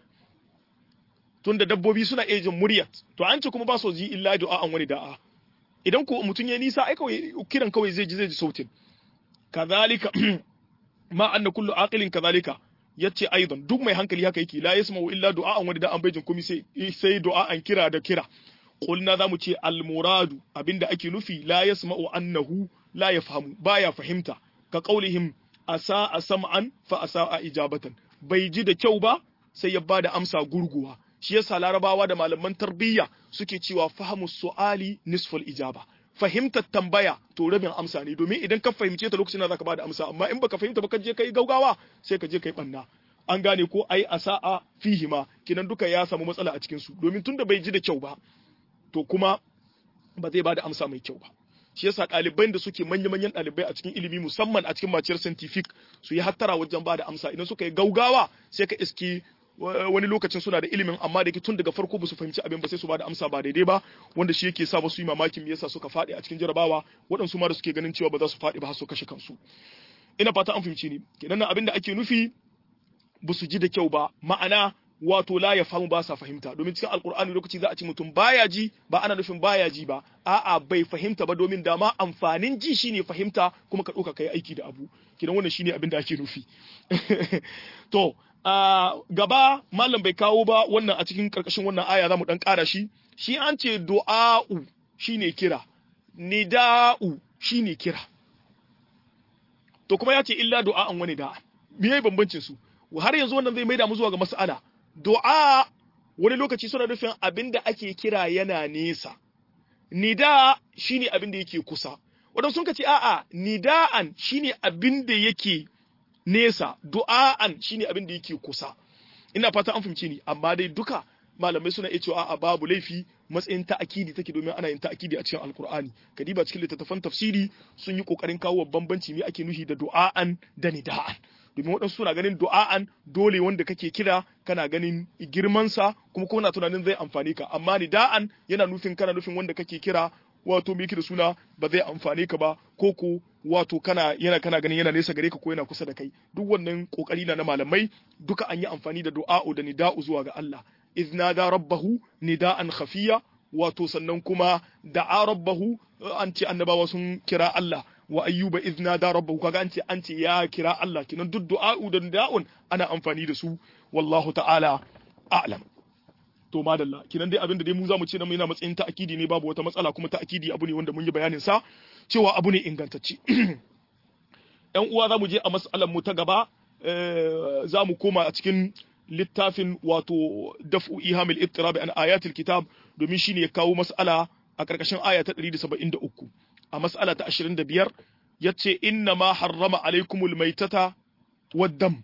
tunda dabbobi suna iya jin murya to an ce kuma ba su ji illa du'a an wani da'a idan ko mutum ya nisa ai kawai kiran kawai zai ji zai ji sautin kazalika ma anna kullu aqilin kazalika yace aidan duk mai hankali haka yake la yasma'u illa du'a'an wani da an bai jin komai sai sai du'a'an kira da kira qulna zamu ce al muradu abinda ake nufi la yasma'u annahu la yafhamu baya fahimta ka qaulihim asa sam'an fa asa ijabatan bai ji da kyau ba sai ya bada amsa gurguwa shi yasa larabawa da malaman tarbiyya suke cewa fahimu su'ali nisful ijaba fahimtar tambaya to rabin amsa ne domin idan ka fahimce ta lokacin da zaka bada amsa amma in baka fahimta ba ka je kai gaugawa sai ka je kai banna an gane ko ai asa'a fihima kinan duka ya samu matsala a cikin su domin tunda bai ji da kyau ba to kuma ba zai bada amsa mai kyau ba shi yasa ɗalibai da suke manya-manyan ɗalibai a cikin ilimi musamman a cikin maciyar scientific su yi hattara wajen bada amsa idan suka yi gaugawa sai ka iski wani lokacin suna da ilimin amma da tun daga farko ba su fahimci abin ba sai su bada amsa ba daidai ba wanda shi yake sa ba su yi mamakin me yasa suka faɗi a cikin jarabawa waɗansu ma da suke ganin cewa ba za su faɗi ba har su kashe kansu ina fata an fahimci ni kenan abin da ake nufi ba su ji da kyau ba ma'ana wato la ya famu ba sa fahimta domin cikin alkur'ani lokaci za a ci mutum baya ji ba ana nufin baya ji ba a'a bai fahimta ba domin dama amfanin ji shine fahimta kuma ka ɗauka kai aiki da abu kidan wannan shine abin da ake nufi to a gaba malam bai kawo ba wannan a cikin karkashin wannan aya za mu dan ƙara shi shi an ce du'a'u shine kira nida'u shine kira to kuma ya ce illa du'a'an wani da'a me bambancin su har yanzu wannan zai maida mu zuwa ga mas'ala du'a wani lokaci suna nufin abin da ake kira yana nesa nida shine abin da yake kusa wadanda sun ce a'a nida'an shine abin da yake nesa du'a'an shine abin da yake kusa ina fata an fahimci ni amma dai duka malamai suna iya cewa a babu laifi matsayin ta'akidi take domin ana yin ta'akidi a cikin alkur'ani kadiba cikin littattafan tafsiri sun yi kokarin kawo bambanci me ake nufi da du'a'an da nida'an domin waɗansu suna ganin du'a'an dole wanda kake kira kana ganin girmansa kuma kuma na tunanin zai amfane ka amma nida'an yana nufin kana nufin wanda kake kira wato me da suna ba zai amfane ka ba ko ko wato kana yana kana ganin yana nesa gare ka ko yana kusa da kai duk wannan kokari na na malamai duka an yi amfani da du'a'u da nida'u zuwa ga Allah idh nada rabbahu nida'an khafiya wato sannan kuma da'a rabbahu an ce annabawa sun kira Allah wa ayyuba idh nada rabbahu kaga an ce an ce ya kira Allah kinan duk du'a'u da nida'un ana amfani da su wallahu ta'ala a'lam to madalla kinan dai abinda dai mu zamu ce na yana matsayin ta'akidi ne babu wata matsala kuma ta'akidi abu ne wanda mun yi bayanin sa cewa abu ne ingantacce yan uwa zamu je a mas'alar mu ta gaba zamu koma a cikin littafin wato daf'u ihamil ittirab an ayatil kitab domin shine ya kawo mas'ala a karkashin aya ta 173 a mas'ala ta 25 yace inna ma harrama alaikumul maitata waddam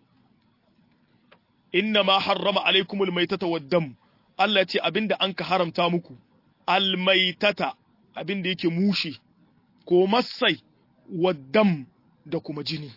inna ma harrama alaikumul maitata waddam Allah ya ce abinda an ka haramta muku almaitata abinda yake mushi ko masai waddam da kuma jini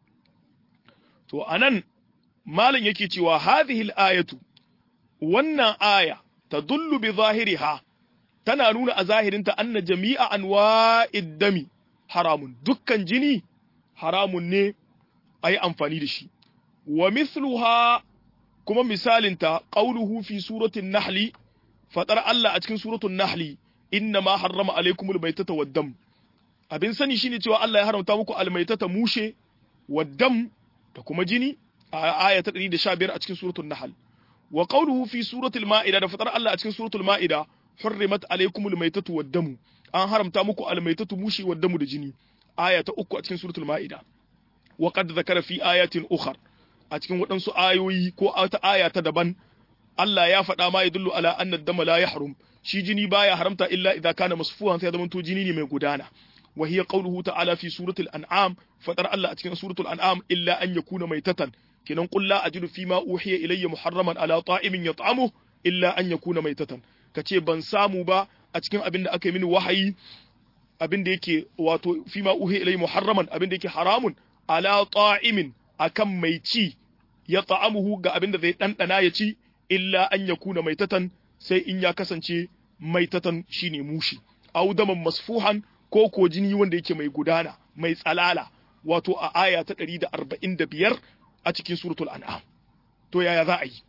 to anan malam yake cewa hadhihi al-ayatu wannan aya tadullu bi zahiriha tana nuna a zahirinta anna jami'a anwa'id dami haramun dukkan jini haramun ne ayi amfani da shi wa mithluha kuma misalinta qauluhu fi suratin nahli fadar Allah a cikin suratul nahli inna ma harrama alaykumul maytata wad dam abin sani shine cewa Allah ya haramta muku almaitata mushe wad dam da kuma jini a aya ta 115 a cikin suratul nahl wa qawluhu fi suratul maida da fatar Allah a cikin suratul maida hurrimat alaykumul maytatu wad damu an haramta muku almaitatu mushi wad damu da jini aya ta uku a cikin suratul maida wa qad zakara fi ayatin ukhar a cikin waɗansu ayoyi ko wata aya ta daban Allah ya faɗa ma yadullu ala anna dama la yahrum shi jini baya haramta illa idza kana masfuhan sai zaman to jini ne mai gudana wa hiya qawluhu ta'ala fi suratul an'am fadar Allah a cikin suratul an'am illa an yakuna maitatan kinan qul la ajidu fi ma uhiya ilayya muharraman ala ta'imin yat'amu illa an yakuna maitatan kace ban samu ba a cikin abin da aka yi mini wahayi abin da yake wato fi ma uhiya ilayya muharraman abin da yake haramun ala ta'imin akan mai ci ya ta'amuhu ga abin da zai dandana ya ci illa an yakuna maitatan sai in ya kasance maitatan shine mushi aw daman masfuhan ko ko jini wanda yake mai gudana mai tsalala wato a aya ta 145 a cikin suratul an'am to yaya za a yi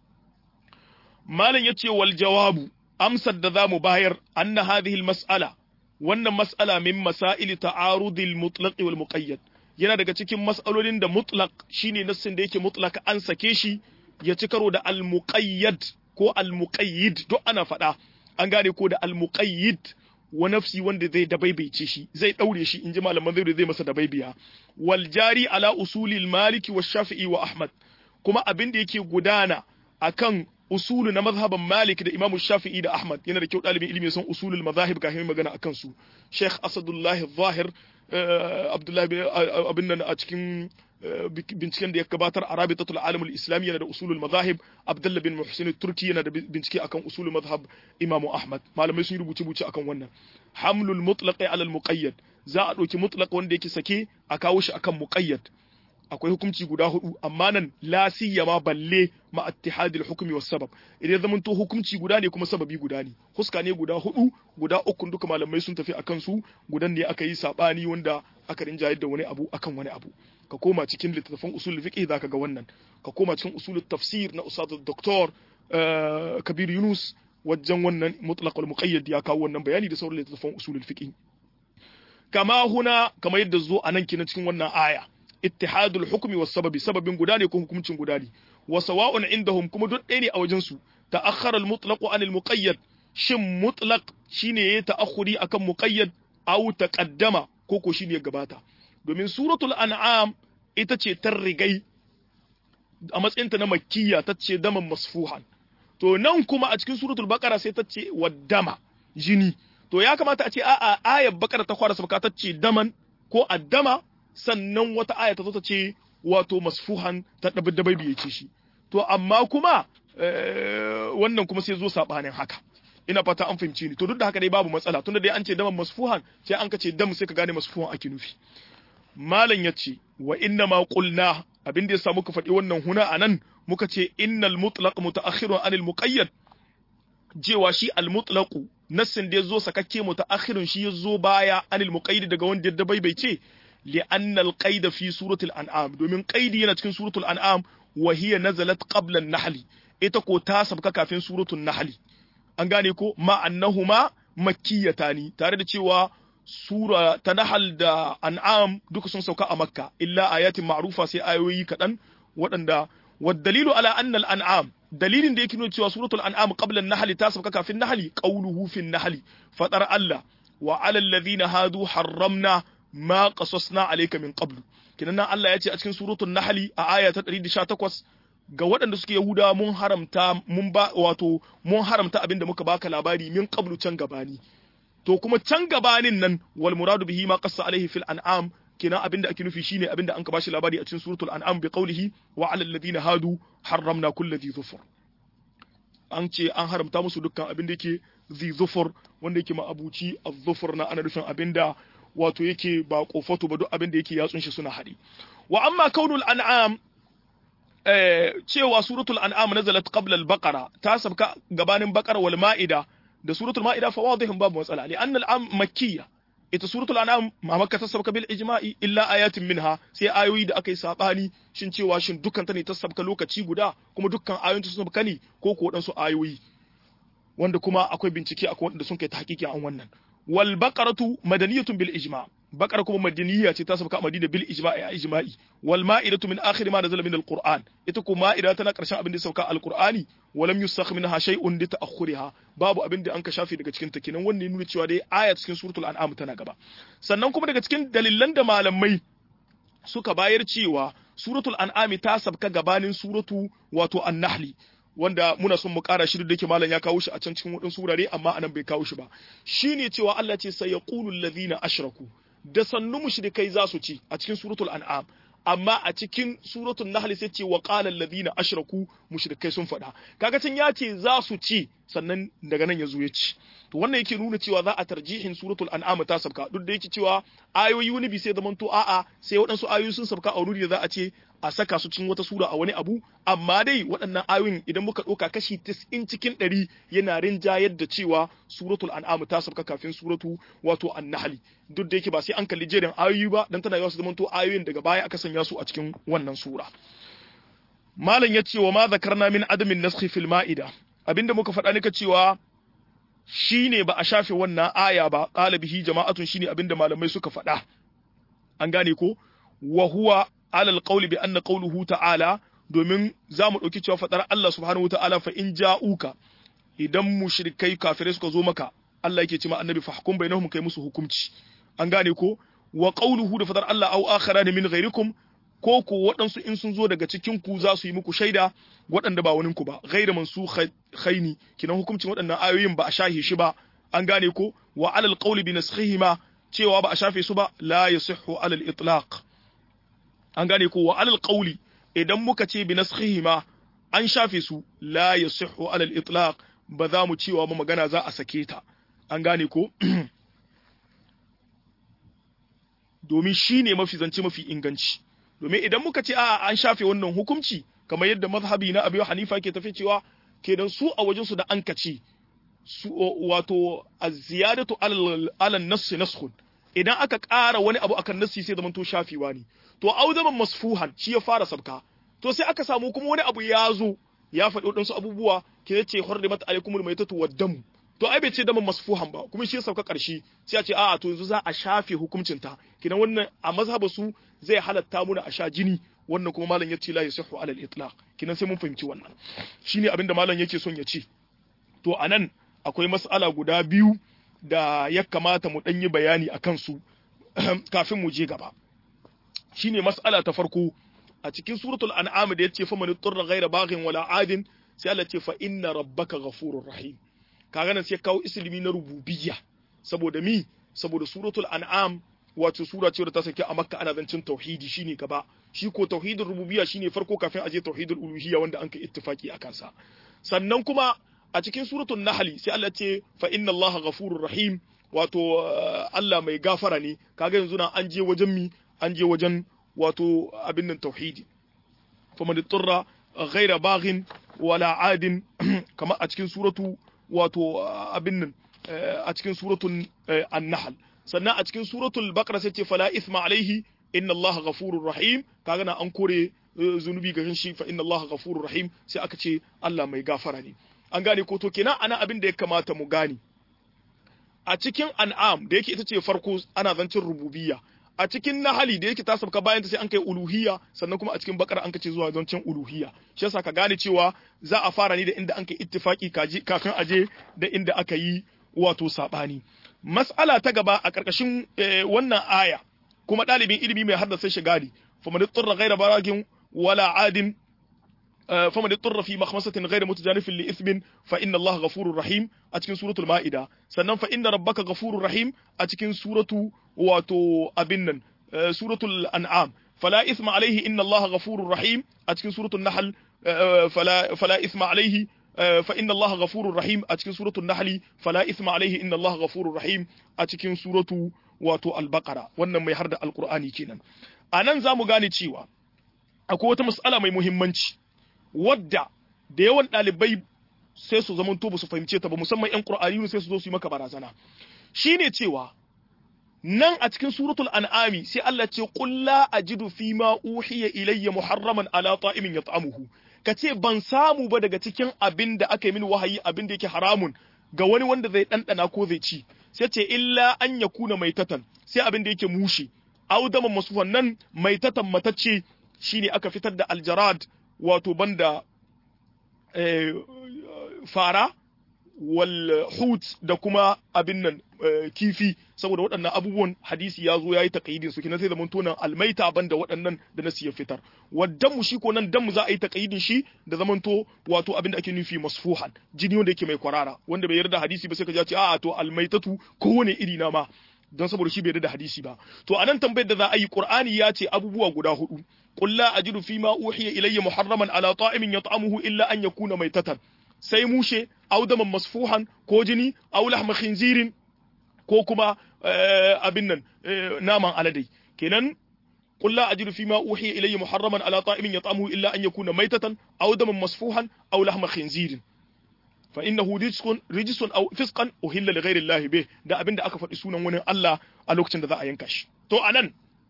malam yace wal jawabu amsar da zamu bayar anna hadhihi al mas'ala wannan mas'ala min masail ta'arudil mutlaq wal muqayyad yana daga cikin mas'alolin da mutlaq shine nassin da yake mutlaq an sake shi ya ci karo da al muqayyad ko al muqayyid duk ana faɗa an gane ko da al muqayyid wa nafsi wanda zai dabaibaice shi zai daure shi inji malaman zai zai masa dabaibiya wal jari ala usulil maliki wa shafi'i wa ahmad kuma abin da yake gudana akan usulu na mazhaban malik da imamu shafi'i da ahmad yana da kyau ɗalibin ilimi son usulul mazahib kafin magana akan su sheikh asadullah zahir abdullahi abin nan a cikin binciken da ya gabatar a rabitatul alamul islami yana da usulul mazahib abdullah bin muhsin turki yana da bincike akan usulul mazhab imamu ahmad malamai sun rubuce rubuce akan wannan hamlul mutlaq ala al muqayyad za a ɗauki mutlaq wanda yake sake a kawo shi akan muqayyad akwai hukunci guda hudu amma nan la siyama balle ma ittihadil hukmi was sabab idan zaman to hukunci guda ne kuma sababi guda ne huska ne guda hudu guda uku duka malamai sun tafi akan su gudan ne aka yi sabani wanda aka rinjayar da wani abu akan wani abu ka koma cikin littattafan usul fiqh zaka ga wannan ka koma cikin usul tafsir na ustad doktor kabir yunus wajen wannan mutlaq wal muqayyad ya kawo wannan bayani da sauran littattafan usul fiqh kama huna kamar yadda zo anan kina cikin wannan aya ittihadul hukmi was sababi sababin guda ne ko hukuncin guda ne wa sawa'un indahum kuma duk ɗaya ne a wajen su ta'akhkhara al mutlaq an al muqayyad shin mutlaq shine ya ta'akhuri akan muqayyad aw taqaddama ko ko shine ya gabata domin suratul an'am ita ce ta rigai a matsayinta na makkiya ta ce daman masfuhan to nan kuma a cikin suratul baqara sai ta ce waddama jini to ya kamata a ce a'a ayar baqara ta fara sabka ta ce daman ko addama sannan wata aya ta zo ta ce wato masfuhan ta dabai biye ce shi to amma kuma wannan kuma sai zo sabanin haka ina fata an fahimci ni to duk da haka dai babu matsala tunda dai an ce daman masfuhan sai an ka ce dam sai ka gane masfuhan ake nufi malam ya ce wa inna ma qulna abin da ya sa muka faɗi wannan huna anan muka ce innal mutlaq mutaakhirun anil muqayyad jewa shi al mutlaqu nassin da yazo sakakke mutaakhirun shi yazo baya anil muqayyid daga wanda da bai bai ce لأن القيد في سورة الأنعام دومين قيد yana cikin سورة الأنعام وهي نزلت قبل النحل ita ko ta sabka kafin suratul nahl an gane ko ma annahuma makkiyatani tare da cewa sura ta nahl da an'am duka sun sauka a makka illa ayatin ma'rufa sai ayoyi kadan waɗanda والدليل على أن الأنعام dalilin da yake nuna cewa suratul an'am qabla an-nahl ta sabka kafin nahl qawluhu fi an-nahl fadar Allah wa 'ala alladhina hadu harramna ma qasasna alayka min qablu kinan nan Allah ya ce a cikin suratul nahl a aya ta 118 ga waɗanda suke yahuda mun haramta mun ba wato mun haramta abinda muka baka labari min qablu can gabani to kuma can gabanin nan wal muradu bihi ma qassa alaihi fil an'am kina abinda ake nufi shine abinda an ka bashi labari a cikin suratul an'am bi qawlihi wa 'alal ladina hadu harramna kulli dhi dhufur an ce an haramta musu dukkan abin da yake dhi dhufur wanda yake ma'abuci az-dhufur na ana nufin abinda wato yake ba kofato ba duk abin da yake yatsun shi suna haɗi wa amma kaunul an'am eh, cewa suratul an'am nazalat qabla al-baqara ta sabka gabanin baqara wal ma'ida da suratul ma'ida fa wadihin babu matsala li anna al-am makkiyya ita suratul an'am ma makka ta sabka bil ijma'i illa ayatin minha sai ayoyi da aka yi sabani shin cewa shin dukkan ta ne ta sabka lokaci guda kuma dukkan ayoyin sun sabka ne ko ko wadansu ayoyi wanda kuma akwai bincike akwai wanda sun kai ta hakiki an wannan wal baqaratu madaniyatun bil ijma' baqara kuma madaniya ce ta sabka madina bil ijma'i a ijma'i wal ma'idatu min akhir ma nazala min al qur'an ita ko ma'ida tana karshen abin da sauka al qur'ani walam yusakh minha shay'un li ta'akhuriha babu abin da an ka shafe daga cikin ta kenan wannan nuna cewa dai aya cikin suratul an'am tana gaba sannan kuma daga cikin dalilan da malamai suka bayar cewa suratul an'am ta sabka gabanin suratu wato an-nahli wanda muna son mu ƙara shi da yake malam ya kawo shi a can cikin wadansu wurare amma anan bai kawo shi ba shine cewa Allah ce sai yaqulu allazina ashraku da sannu mushrikai za su ci a cikin suratul an'am amma a cikin suratul nahl sai ce wa qala allazina ashraku mushrikai sun faɗa kaga can ya ce za su ci sannan daga nan ya zo ya ci to wannan yake nuna cewa za a tarjihin suratul an'am ta sabka duk da yake cewa ayoyi wani bi sai zaman to a'a sai waɗansu ayoyi sun sabka a wuri da za a ce a saka su cikin wata sura a wani abu amma dai waɗannan ayoyin idan muka ɗauka kashi 90 cikin 100 yana rinjayar da cewa suratul an'am ta sabka kafin suratu wato an-nahl duk da yake ba sai an kalli jerin ayoyi ba dan tana yawa su zamanto ayoyin daga baya aka sanya su a cikin wannan sura malam ya ce wa ma zakarna min adamin naskhi fil ma'ida abinda muka faɗa nika cewa shine ba a shafe wannan aya ba qala bihi jama'atun shine abinda malamai suka faɗa an gane ko wa huwa alal qawli bi anna qawluhu ta'ala domin za mu ɗauki cewa faɗar Allah subhanahu ta'ala fa in ja'uka idan mushrikai kafirai suka zo maka Allah yake ce ma annabi fahkum bainahum kai musu hukunci an gane ko wa qawluhu da faɗar Allah au akhara min ghairikum ko ko waɗansu in sun zo daga cikin ku za su yi muku shaida waɗanda ba wani ku ba ghairu mansu khaini kinan hukuncin waɗannan ayoyin ba a shahi shi ba an gane ko wa alal qawli bi naskhihima cewa ba a shafe su ba la yasihhu alal itlaq an gane ko wa alal qawli idan muka ce bi naskhihima an shafe su la yasihhu alal itlaq ba za mu cewa ba magana za a sake ta an gane ko domin shine mafi zance mafi inganci domin idan muka ce a an shafe wannan hukunci kamar yadda mazhabi na Abu Hanifa ke tafi cewa kenan su a wajen su da an kace su wato az-ziyadatu ala an-nass naskhun idan aka ƙara wani abu akan nassi sai zamanto shafewa ne to auzaman masfuhan shi ya fara sabka to sai aka samu kuma wani abu ya zo ya faɗi waɗansu abubuwa ke ce hurrimat alaikumul maitatu wad-dam to ai bai ce daman masfuhan ba kuma shi ya sauka ƙarshe sai a ce a'a to yanzu za a shafe hukuncin ta kidan wannan a mazhabu su zai halatta muna a sha jini wannan kuma malam ya ce la yasihu alal itlaq kinan sai mun fahimci wannan shine abin da malam yake son ya ce to anan akwai mas'ala guda biyu da ya kamata mu ɗan yi bayani a kansu kafin mu je gaba shine mas'ala ta farko a cikin suratul an'am da yace fa man turra ghayra baghin wala adin sai Allah ce fa inna rabbaka ghafurur rahim kaga nan sai kawo islimi na rububiyya saboda mi saboda suratul an'am wato sura ce da ta sake a makka ana zancin tauhidi shine gaba shi ko tauhidin rububiyya shine farko kafin aje tauhidul uluhiyya wanda an kai ittifaki a kansa sannan kuma a cikin suratul nahl sai Allah ce fa inna allaha ghafurur rahim wato Allah mai gafara ne kaga yanzu na an je wajen mi an je wajen wato abin nan tauhidi fa man turra ghaira baghin wala adin kamar a cikin suratu wato abin nan a cikin suratul an-nahl sannan a cikin suratul baqara sai ce fala ithma alaihi inna allaha ghafurur rahim kaga na an kore zunubi ga shi fa inna allaha ghafurur rahim sai aka ce Allah mai gafara ne an gane ko to kenan ana abin da ya kamata mu gane a cikin an'am da yake ita ce farko ana zancin rububiyya a cikin nahali da yake ta sabka bayan ta sai an kai uluhiyya sannan kuma a cikin bakara an kace zuwa zancin uluhiyya shi yasa ka gane cewa za a fara ni da inda an kai ittifaki kafin aje da inda aka yi wato sabani mas'ala ta gaba a karkashin wannan aya kuma ɗalibin ilimi mai haddasa shiga ne faman turra ghaira baragin wala adin فمن اضطر في مخمصة غير متجانف لإثم فإن الله غفور رحيم أتكن سورة المائدة سنن فإن ربك غفور رحيم أتكن سورة واتو أبنن سورة الأنعام فلا إثم عليه إن الله غفور رحيم أتكن سورة النحل فلا فلا إثم عليه فإن الله غفور رحيم أتكن سورة النحل فلا إثم عليه إن الله غفور رحيم أتكن سورة واتو البقرة wannan mai harda alqur'ani kenan anan zamu gane cewa akwai wata mas'ala mai muhimmanci wadda da yawan ɗalibai sai su zama to ba su fahimce ta ba musamman ƴan Qur'ani sai su zo su yi maka barazana shine cewa nan a cikin suratul an'ami sai Allah ce qul la ajidu fi ma uhiya ilayya muharraman ala ta'imin yat'amuhu kace ban samu ba daga cikin abin da aka yi min wahayi abin da yake haramun ga wani wanda zai ɗanɗana ko zai ci sai ce illa an yakuna maitatan sai abin da yake mushe audaman masufan nan maitatan matacce shine aka fitar da aljarad wato banda fara wal hut da kuma abin nan kifi saboda waɗannan abubuwan hadisi ya zo ya yi taƙaidin su kina sai zaman tonan almaita banda waɗannan da nasu ya fitar waddan mu shi ko nan dan mu za a yi taƙaidin shi da zaman to wato abin da ake nufi masfuhan jini wanda yake mai kwarara wanda bai yarda hadisi ba sai ka ji ce a'a to almaitatu kowane iri na ma don saboda shi bai yarda da hadisi ba to anan tambayar da za a yi qur'ani ya ce abubuwa guda hudu qul la ajidu fi ma uhiya ilayya muharraman ala ta'imin yat'amuhu illa an yakuna maitatan sai mushe aw daman masfuhan ko jini aw lahma khinzirin ko kuma abin nan naman aladai kenan qul la ajidu fima uhiya ilayya muharraman ala ta'imin yat'amuhu illa an yakuna maytatan aw daman masfuhan aw lahma khinzirin fa innahu rijsun rijsun aw fisqan uhilla li ghayri Allah bih da abinda aka faɗi sunan wani Allah a lokacin da za a yanka shi to anan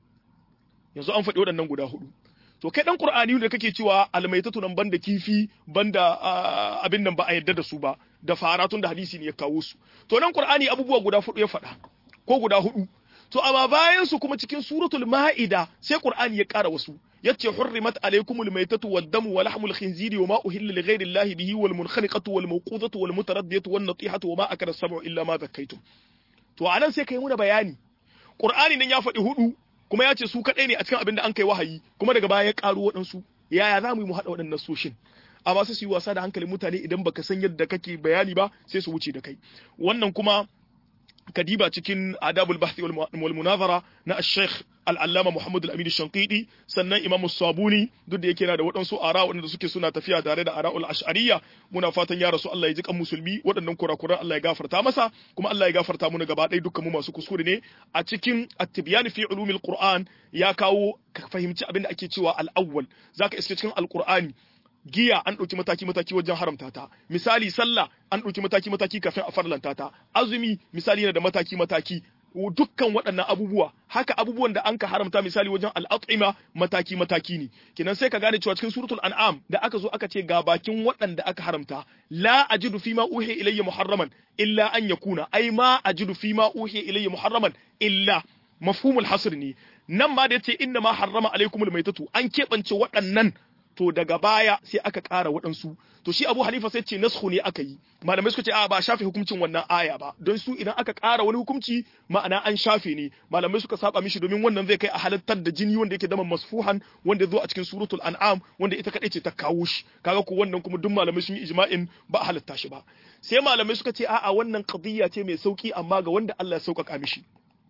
yanzu an faɗi waɗannan guda hudu to kai dan qur'ani da kake cewa almaitatu nan banda kifi banda abin nan ba a yadda da su ba da faratun da hadisi ne ya kawo su to nan qur'ani abubuwa guda hudu ya faɗa ko guda hudu to amma bayan su kuma cikin suratul ma'ida sai qur'ani ya ƙara wasu yace hurrimat alaykumul maytatu wad-damu wa lahmul khinziri wa ma uhilla li ghayri allahi bihi wal munkhaniqatu wal mawqudatu wal mutaraddiyatu wan natihatu wa ma akala as-sab'u illa ma zakkaytum to anan sai kai muna bayani qur'ani nan ya faɗi hudu kuma ya ce su kaɗai ne a cikin abin da an kai wahayi kuma daga baya ya ƙaro waɗansu yaya za mu yi mu haɗa waɗannan soshin amma sai su yi wasa da hankalin mutane idan baka san yadda kake bayani ba sai su wuce da kai wannan kuma kadiba cikin adabul bahthi wal munazara na al-sheikh al-allama Muhammad al-Amin Shanqidi sannan Imam Sabuni duk da yake yana da waɗansu ara waɗanda suke suna tafiya tare da ara'ul ash'ariyya muna fatan ya rasu Allah ya ji kan musulmi waɗannan kurakuran Allah ya gafarta masa kuma Allah ya gafarta mu gaba ɗaya dukkan mu masu kuskure ne a cikin at-tibyan fi ulumil Qur'an ya kawo ka fahimci abin da ake cewa al-awwal zaka iske cikin al-Qur'ani giya an ɗauki mataki-mataki wajen haramta ta misali sallah an ɗauki mataki-mataki kafin a farlanta ta azumi misali yana da mataki-mataki dukkan waɗannan abubuwa haka abubuwan da an ka haramta misali wajen al'at'ima mataki-mataki ne kenan sai ka gane cewa cikin suratul an'am da aka zo aka ce ga bakin waɗanda aka haramta la ajidu fi ma uhiya ilayya muharraman illa an yakuna ai ma ajidu fi ma uhiya ilayya muharraman illa mafhumul hasr ne nan ma da yace inna ma harrama alaikumul maitatu an keɓance waɗannan to daga baya sai aka ƙara waɗansu to shi Abu Hanifa sai ce nasku ne aka yi malamai suka ce a ba shafe hukuncin wannan aya ba don su idan aka ƙara wani hukunci ma'ana an shafe ne malamai suka saba mishi domin wannan zai kai a halattar da jini wanda yake daman masfuhan wanda zo a cikin suratul an'am wanda ita kadai ce ta kawo shi kaga ko wannan kuma duk malamai sun yi ijma'in ba a halatta shi ba sai malamai suka ce a'a wannan qadiyya ce mai sauki amma ga wanda Allah ya sauƙaƙa mishi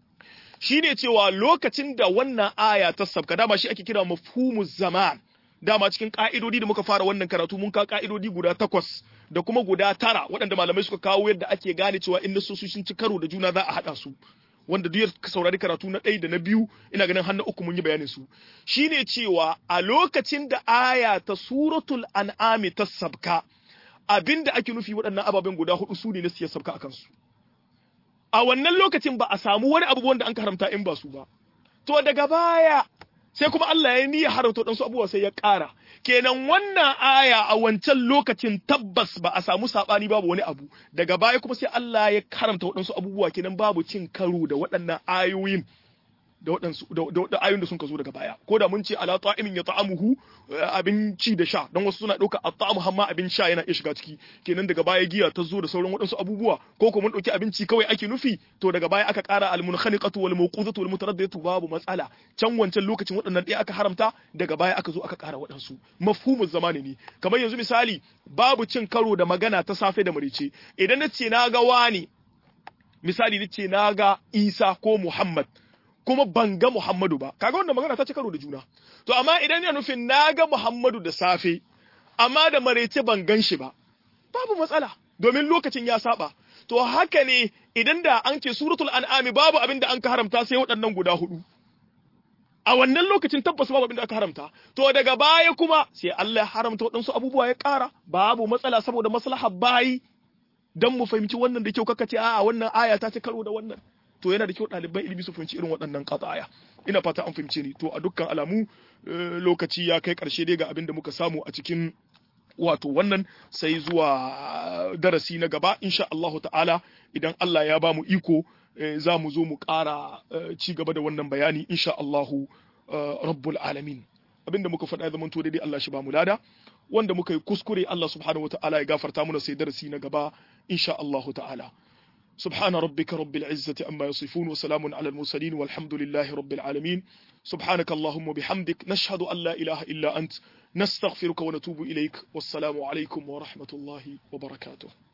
shine cewa lokacin da wannan aya ta sabka dama shi ake kira mafhumuz zaman dama cikin ka'idodi da muka fara wannan karatu mun ka ka'idodi guda takwas da kuma guda tara waɗanda malamai suka kawo yadda ake gane cewa in nasosu sun ci karo da juna za a haɗa su wanda duk ka saurari karatu na ɗaya da na biyu ina ganin har na uku mun yi bayanin su shine cewa a lokacin da aya ta suratul an'ami ta sabka abinda ake nufi waɗannan ababen guda hudu su ne na siyar sabka akan su a wannan lokacin ba a samu wani abu wanda an haramta in ba su ba to daga baya sai kuma Allah ya niyya haramta waɗansu abubuwa sai ya ƙara kenan wannan aya a wancan lokacin tabbas ba a samu saɓani babu wani abu daga baya kuma sai Allah ya haramta waɗansu abubuwa kenan babu cin karo da waɗannan ayoyin da waɗansu da ayoyin da sun ka zo daga baya ko da mun ce ala ta'imin ya ta'amuhu abinci da sha don wasu suna ɗauka at-ta'amu hamma abin sha yana iya shiga ciki kenan daga baya giya ta zo da sauran waɗansu abubuwa ko kuma mun ɗauki abinci kawai ake nufi to daga baya aka ƙara al-munkhaniqatu wal mawqudatu wal mutaraddiyatu babu matsala can wancan lokacin waɗannan ɗaya aka haramta daga baya aka zo aka ƙara waɗansu mafhumul zamani ne kamar yanzu misali babu cin karo da magana ta safe da marice idan na ce na ga wani misali na ce na ga Isa ko Muhammad kuma ban ga Muhammadu ba kaga wannan magana ta ci karo da juna to amma idan yana nufin na ga Muhammadu da safe amma da marece ban gan shi ba babu matsala domin lokacin ya saba to haka ne idan da an ce suratul an'ami babu abin da an ka haramta sai waɗannan guda hudu a wannan lokacin tabbas babu abin da aka haramta to daga baya kuma sai Allah ya haramta waɗansu abubuwa ya ƙara babu matsala saboda maslahar bayi dan mu fahimci wannan da kyau kaka ce a'a wannan aya ta ci karo da wannan to yana da kyau ɗaliban ilimi su fahimci irin waɗannan qataya ina fata an fahimce ni to a dukkan alamu lokaci ya kai ƙarshe dai ga abin da muka samu a cikin wato wannan sai zuwa darasi na gaba insha Allahu ta'ala idan Allah ya ba mu iko za mu zo mu ƙara ci gaba da wannan bayani insha Allahu rabbul alamin abinda muka faɗa zaman to daidai Allah shi ba mu lada wanda muka yi kuskure Allah subhanahu wata'ala ya gafarta mana sai darasi na gaba insha Allahu ta'ala سبحان ربك رب العزة أما يصفون وسلام على المرسلين والحمد لله رب العالمين سبحانك اللهم وبحمدك نشهد أن لا إله إلا أنت نستغفرك ونتوب إليك والسلام عليكم ورحمة الله وبركاته